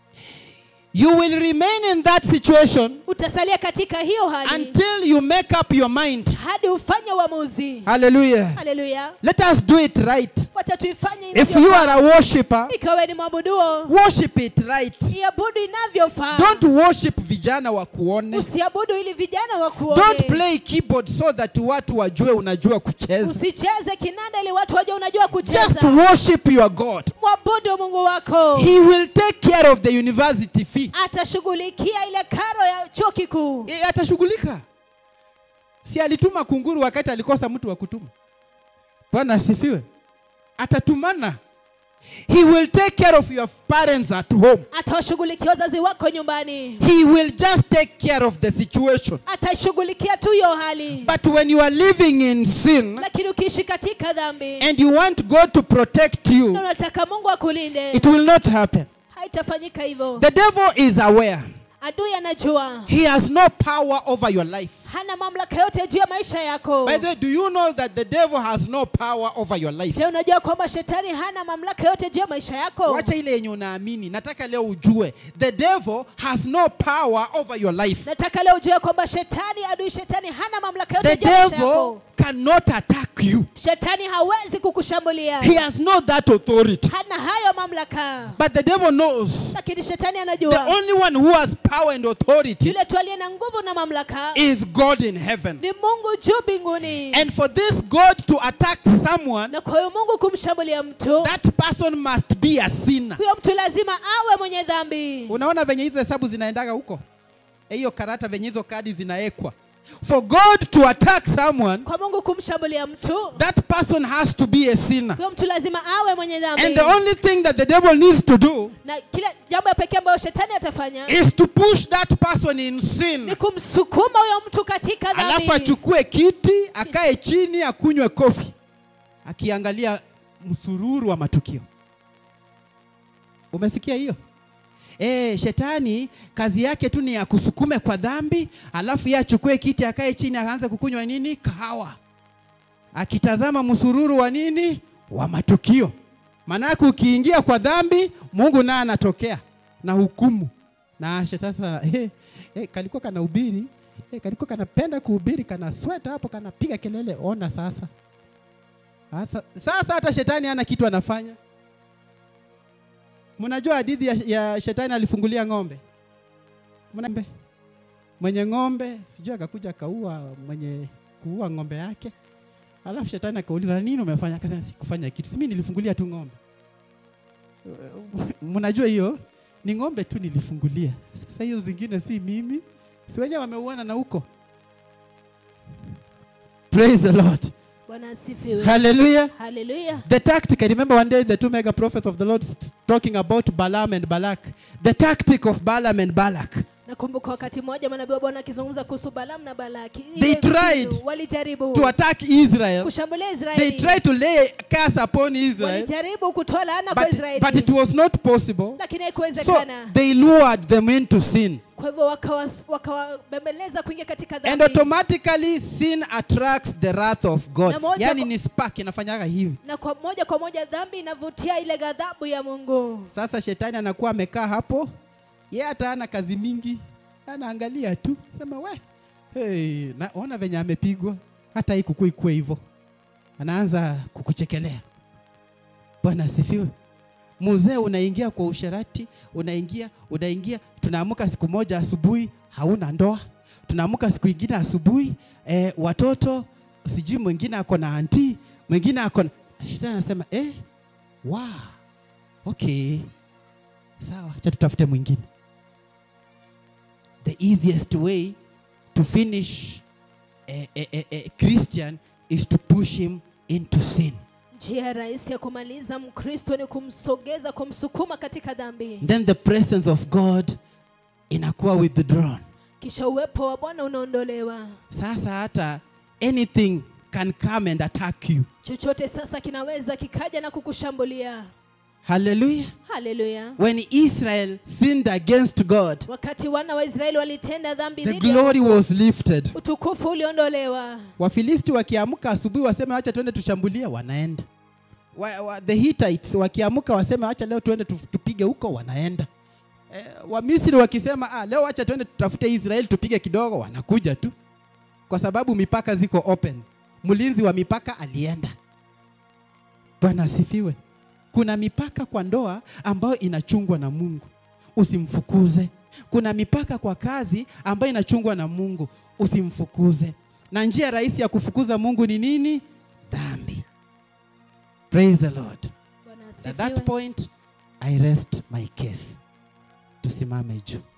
You will remain in that situation utasalia katika hiyo hali until you make up your mind. hadi ufanye uamuzi Hallelujah. haleluya Let us do it right. wacha tuifanye If you inavyofaa. are a worshiper, ikawe ni mwabuduo worship it right. iabudu inavyofaa Don't worship vijana wa kuone. usiabudu ili vijana wakuone Don't play keyboard so that watu wajue unajua kucheza. usicheze kinanda ili watu wajue unajua Just kucheza worship your God. mwabudu mungu wako He will take care of the university fee. atashughulikia ile karo ya chuo kikuu E, atashughulika. Si alituma kunguru wakati alikosa mtu wa kutuma. Bwana asifiwe. Atatumana. He will take care of your parents at home. atawashughulikia wazazi wako nyumbani He will just take care of the situation. atashughulikia tu hiyo hali But when you are living in sin lakini ukiishi katika dhambi and you want God to protect na you, unataka mungu akulinde it will not happen. haitafanyika hivyo The devil is aware. adui anajua He has no power over your life. hana mamlaka yote juu ya maisha yako By the way, do you know that the devil has no power over your life? je unajua kwamba shetani hana mamlaka yote juu ya maisha yako Wacha ile yenye unaamini. Nataka leo ujue. The devil has no power over your life. nataka leo ujue kwamba shetani adui shetani hana mamlaka The yote juu ya maisha devil yako cannot attack you. shetani hawezi kukushambulia He has not that authority. hana hayo mamlaka But the devil knows lakini shetani the anajua only one who has power and authority yule tu aliye na nguvu na mamlaka is God in heaven. ni mungu juu mbinguni And for this God to attack someone, na kwa hiyo mungu kumshambulia mtu that person must be a sinner. huyo mtu lazima awe mwenye dhambi Unaona venye hizo hesabu zinaendaga huko? Eh, Hiyo karata venye hizo kadi zinaekwa. For God to attack someone, kwa mungu kumshambulia mtu that person has to be a sinner. huyo mtu lazima awe mwenye dhambi And the only thing that the devil needs to do na kila jambo ya pekee ambayo shetani atafanya is to push that person in sin. ni kumsukuma huyo mtu katika Alafu dhambi achukue kiti, akae chini, akunywe kofi, akiangalia msururu wa matukio. Umesikia hiyo? E, shetani kazi yake tu ni ya kusukume kwa dhambi, alafu yeye achukue kiti, akae chini, akaanza kukunywa nini? Kahawa, akitazama msururu wa nini? Wa matukio. Maanake ukiingia kwa dhambi, Mungu naye anatokea na hukumu. Na shetani sasa, eh, eh, kalikuwa kanahubiri eh, kalikuwa kanapenda kuhubiri, kana sweta hapo, kanapiga kelele. Ona sasa, sasa, sasa hata shetani hana kitu anafanya. Mnajua hadithi ya, ya shetani alifungulia ng'ombe Mna- mwenye ng'ombe sijui akakuja akaua mwenye kuua ng'ombe yake, alafu shetani akauliza nini umefanya? Akasema sikufanya kitu, si mimi nilifungulia tu ng'ombe. Mnajua hiyo ni ng'ombe tu nilifungulia. Sasa hiyo zingine si mimi, si wenyewe wameuana na huko. Praise the Lord. bwana asifiwe Hallelujah. haleluya The tactic, I remember one day the two mega prophets of the Lord s- talking about Balaam and Balak. The tactic of Balaam and Balak. nakumbuka wakati mmoja manabii wa bwana akizungumza kuhusu balamu na balaki They Ile tried mbinu, walijaribu To attack Israel, kushambulia they israeli tried to lay curse upon Israel, walijaribu kutoa laana kwa but, israeli but it was not possible. lakini So haikuwezekana they lured them into sin. kwa hivyo wakawas- wakawabembeleza kuingia katika And dhambi automatically sin attracts the wrath of God. Na moja Yani kwa- ni spark inafanyaga hivi. na kwa moja kwa moja dhambi inavutia ile ghadhabu ya mungu Sasa shetani anakuwa amekaa hapo, yeye hata hana kazi mingi, anaangalia tu, sema we, hey, naona venye amepigwa, hata hii kuku ikue hivyo, anaanza kukuchekelea. Bwana asifiwe. Mzee unaingia kwa usherati, unaingia unaingia. Tunaamka siku moja asubuhi, hauna ndoa. Tunaamka siku ingine asubuhi, eh, watoto sijui mwingine ako na anti, mwingine ako na shetani anasema eh, wow, okay, sawa, cha tutafute mwingine. The easiest way to finish a, a, a, a Christian is to push him into sin. njia rahisi ya kumaliza mkristo ni kumsogeza kumsukuma katika dhambi Then the presence of God inakuwa withdrawn. kisha uwepo wa bwana unaondolewa Sasa hata anything can come and attack you. chochote sasa kinaweza kikaja na kukushambulia Hallelujah. haleluya When Israel sinned against God, wakati wana wa israeli walitenda dhambi the dhidi ya glory was lifted. utukufu uliondolewa Wafilisti wakiamka asubuhi waseme wacha tuende tushambulie, wanaenda. Wa, wa, the Hittites wakiamka waseme wacha leo tuende tu- tupige huko, wanaenda. Eh, Wamisri wakisema ah, leo wacha tuende tutafute Israeli tupige kidogo, wanakuja tu, kwa sababu mipaka ziko open. Mlinzi wa mipaka alienda. Bwana asifiwe. Kuna mipaka kwa ndoa ambayo inachungwa na Mungu, usimfukuze. Kuna mipaka kwa kazi ambayo inachungwa na Mungu, usimfukuze. Na njia rahisi ya kufukuza Mungu ni nini? Dhambi. Praise the Lord. Bwana At asifiwe. that point I rest my case. Tusimame juu.